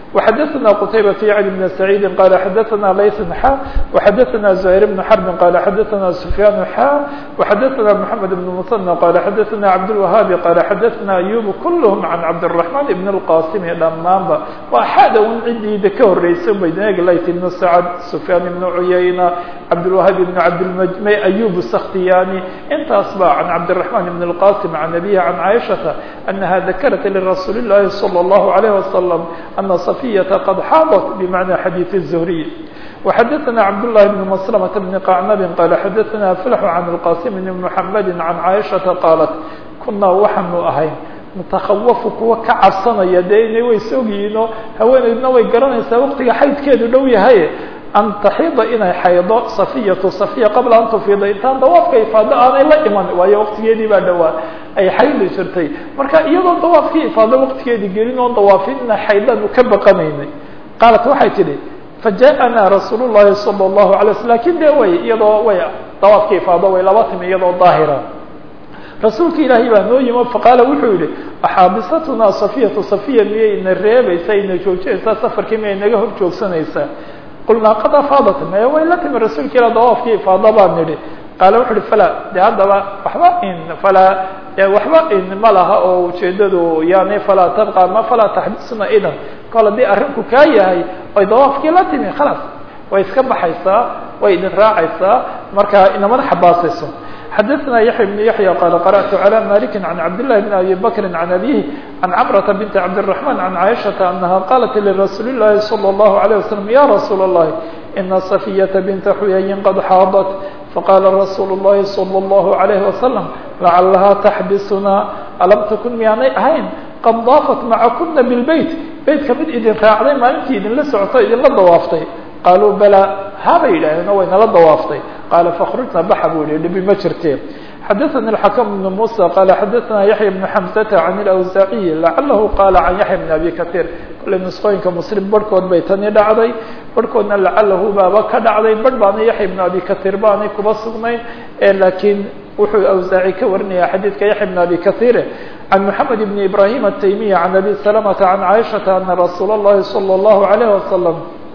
وxadثna qتaybة yعni بن سعيid qال xadثna layث xا وxadثna زهير بن حرب qال xadثna سفyاn xا وxadثna محمد بن مثنى qال xadثna عبدالوهاaب qال xadثna أيوب كلهم عن عبدالرحمن بن الqاsم dhamaanba waa xada un cidiida ka horeysa baydneg layt بن سعد سفyاn بن عyayنة عبدالوهاaب بن عبdالم أيوب السkhtiyاني intaas ba عن عبدالرحمن بن الqاsم عن أبيه عن عائشةa أنها ذkرت لرsuuل اللhi صلى الله عليه وسلم أن صفية قد xاaضت بمعنى xadيiث الزهري وxadثna cبدالله بن مسلمة بن قعنب qال xadثna فلح عن الqاسم بن محمد عن عائشةa qاaلت kunaa waxaanu ahayn نتkhوف kuwa ka cabsanaya dee ina way sogyihiinoo haweeneydna way garanaysaa waqtiga xaydkeedu dhow yahay an taxida inay xaydo safiyatu safiya qabla an tufiida intaan dawaafka ifaado aanay la iman waayo waqtigeedii baa dhowaa ay xaydi jirtay marka iyadoo dawaafkii ifaado waqtigeedii gelin oon dawaafin inay xaydanu ka baqanaynay qaalat waxay tidhi fajaءana rasuul الlahi salى الlahu alay sl lakin de way iyadoo way dawaafkii ifaado way laba timi iyadoo daahira rasuulka ilaahay baa noo yimo faqaala wuxuu yihi axaabisatuna safiyatu safiya miyay ina reebaysaa ina joojinaysaa safarkii miyay naga hor joogsanaysaa qulnaa qad afaadat maya way la timi rasuulka ilah dawaafkii ifaada baan nidhi qaala wuxu uhi falaa de haddaba waxba in falaa waxba in ma laha oo ujeedadu yani falaa tabqa ma falaa taxbisuna idan kol haddii arrinku kaa yahay oy dawaafkii la timi khalaas way iska baxaysaa way idin raacaysaa marka inamada xabaasayso xadثna yaحya بن yaحyى qال قرأت عlى مالك عن عبد الله بن أبي بكر عن أبيه عن cمرة بنت عبدالرحمن عن عائشةa أنها قالت لرsuuل اللhi صلى الله عليه وسلم يا رsuuل اللhi إن صفية بنت حyي قد xاaضت فqال رsuuل اللhi صلى الله عليه وسلم لعلها تxبسna aلم تkن miyaanay ahayn qad ضاafت معakuna بالبيت beytka mid idin raacday maalintii idinla socto idinla dawaaftay qaaluu balaa habay yidhaaheen way nala dawaaftay qaala fakhrujna baxa buu yihi dhibi ma jirte xadaثna الxakم بن muسى qala xadaثna yaحya بن xamزة عan الأwزaaعiي lacalahu qala can yaحya بn abi kaثيir kolley nusqooyinka mslim barhkood bay tani dhacday barhkoodna lacalahu baaba ka dhacday barh baana yaحya بn abi kaثيir baanay kuba sugnayn lakiin wuxuu awزaaعي ka warinaya xadiidka yaحya بn abi kaثيir عن محمد بن إبراهيم التيمية عن أبي سلمة عن عائشة أن رsuuل اللhi صلى الله عليه وسلم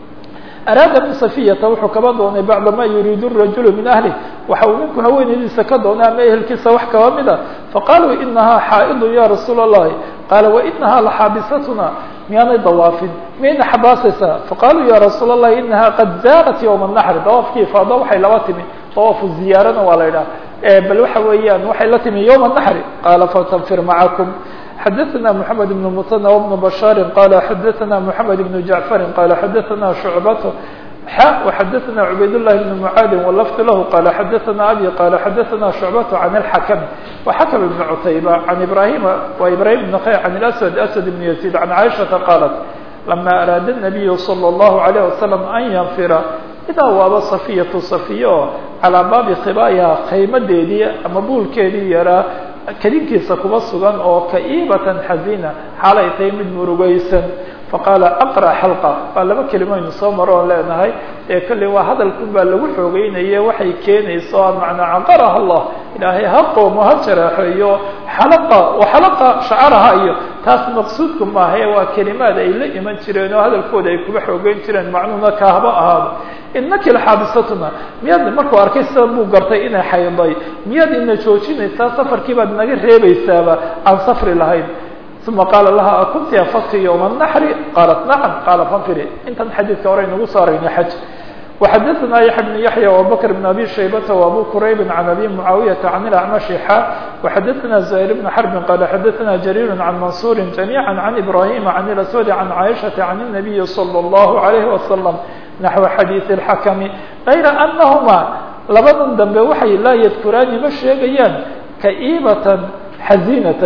araada min safiyata wuxuu kaba doonay bacda ma yuriidu rajulu min ahlih waxa uu ninku haweenaydiisa ka doonay ama ehelkiisa wax kaba mida faqaaluu inahaa xaa'idu ya rasuul الlahi qaala wainahaa laxaabisatuna miyaanay dawaafin miyayna xabaasaysaa faqaaluu ya rasuul الlahi inahaa qad zaarat ywma الnaxri dawaafkii ifaado waxay laba timi dawaafu ziyaarana waa la idhaha bal waxa weeyaan waxay la timi ywma الnaxri qaala fatanfir macakum xadaثna mحamed بن mثنى وبن بشhاr qال xadaثna mحamed بن جaعفr qال xadaثna شhuعبة x وxadaثna عubayd اللhi بن معاad وlفd lah qال xadaثna abي qال xadaثna شhuعبة عن الحkم وxkم بن cتaybة عن ibrahim wa ibrahim بن khيr عن الأسود أسد بن يزيد عن عائشhaةa qاaلت لma أrاad النبي صلى الله عليه وسلم أn ynfira idaa waaba صفية صفية oo calىa baabi khibايha khaymadeedii ama buulkeedii yaraa kadinkiisa kuba sugan oo ka'iibatan xazina xaalay tahay mid murugaysan faqaala aqra xalqa waa laba kelimoynu soo maro oon leenahay ee kolley waa hadalkun baa lagu xoogeynaye waxay keenayso macnaa caqaraha allah ilaahay ha qoomo ha jaraaxeeyo xalaqa wa xalaqa shacaraha iyo taas maqsuudku maahae waa kelimaad ay la iman jireen oo hadalkooda ay kuba xoogeyn jireen macnuhuna kaahba ahaado inaki laxaabisatuna miyaad markuu arkay sida buu gartay inay xayday miyaad ina joojinaysaa safarkii baad naga reebaysaaba aan safri lahayn uma qaala laha akunti afadti ywma naxri qaalat nacam qaala fanfiri intan xadiidka hore inagu saarayna xaj وxadثna yaحya بن yaحyى وabكر بن abي شhaybة وabو qrayb عan abي معaaوiyةa عan الأعمشi xا وxadثna زهير بن حرب qال xadثna جرير عن منصور جميعا عن إبراهيم عن الأسود عن عائشة عن النبي صلى الله عليه وسلم نحو xadيiث الحkم غayra أنهma labadan dambe waxay laa ydkuraani ma sheegayaan kaئibaة xaزينة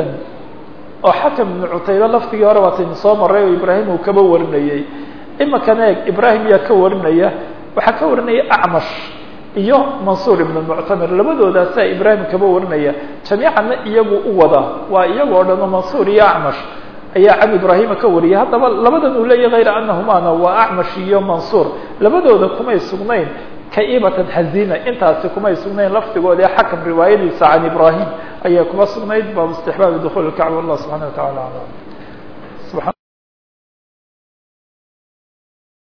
oo xakم بن cutayba laftigii hore waataynu soo maray oo ibrahim uu kaba warinayey imakan eeg ibrahim yaa ka warinaya waxaa ka warinaya acmash iyo mansuur ibn muctamir labadoodaasa ibrahim kaba warinaya jamiicanna iyagu u wada waa iyago o dhan oo mansuur iyo acmash ayaa can ibrahima ka wariyay haddaba labadan uu leeyahy hayra anahumana waa acmash iyo mansuur labadooda kumay sugnayn kaibatan xazina intaasi kumay sugnayn lafdigooda ee xakam riwaayadiisa can ibrahim ayaa kuma sugnayd baabu istixbaabi dukuul kacba allah subxana wa tacala alam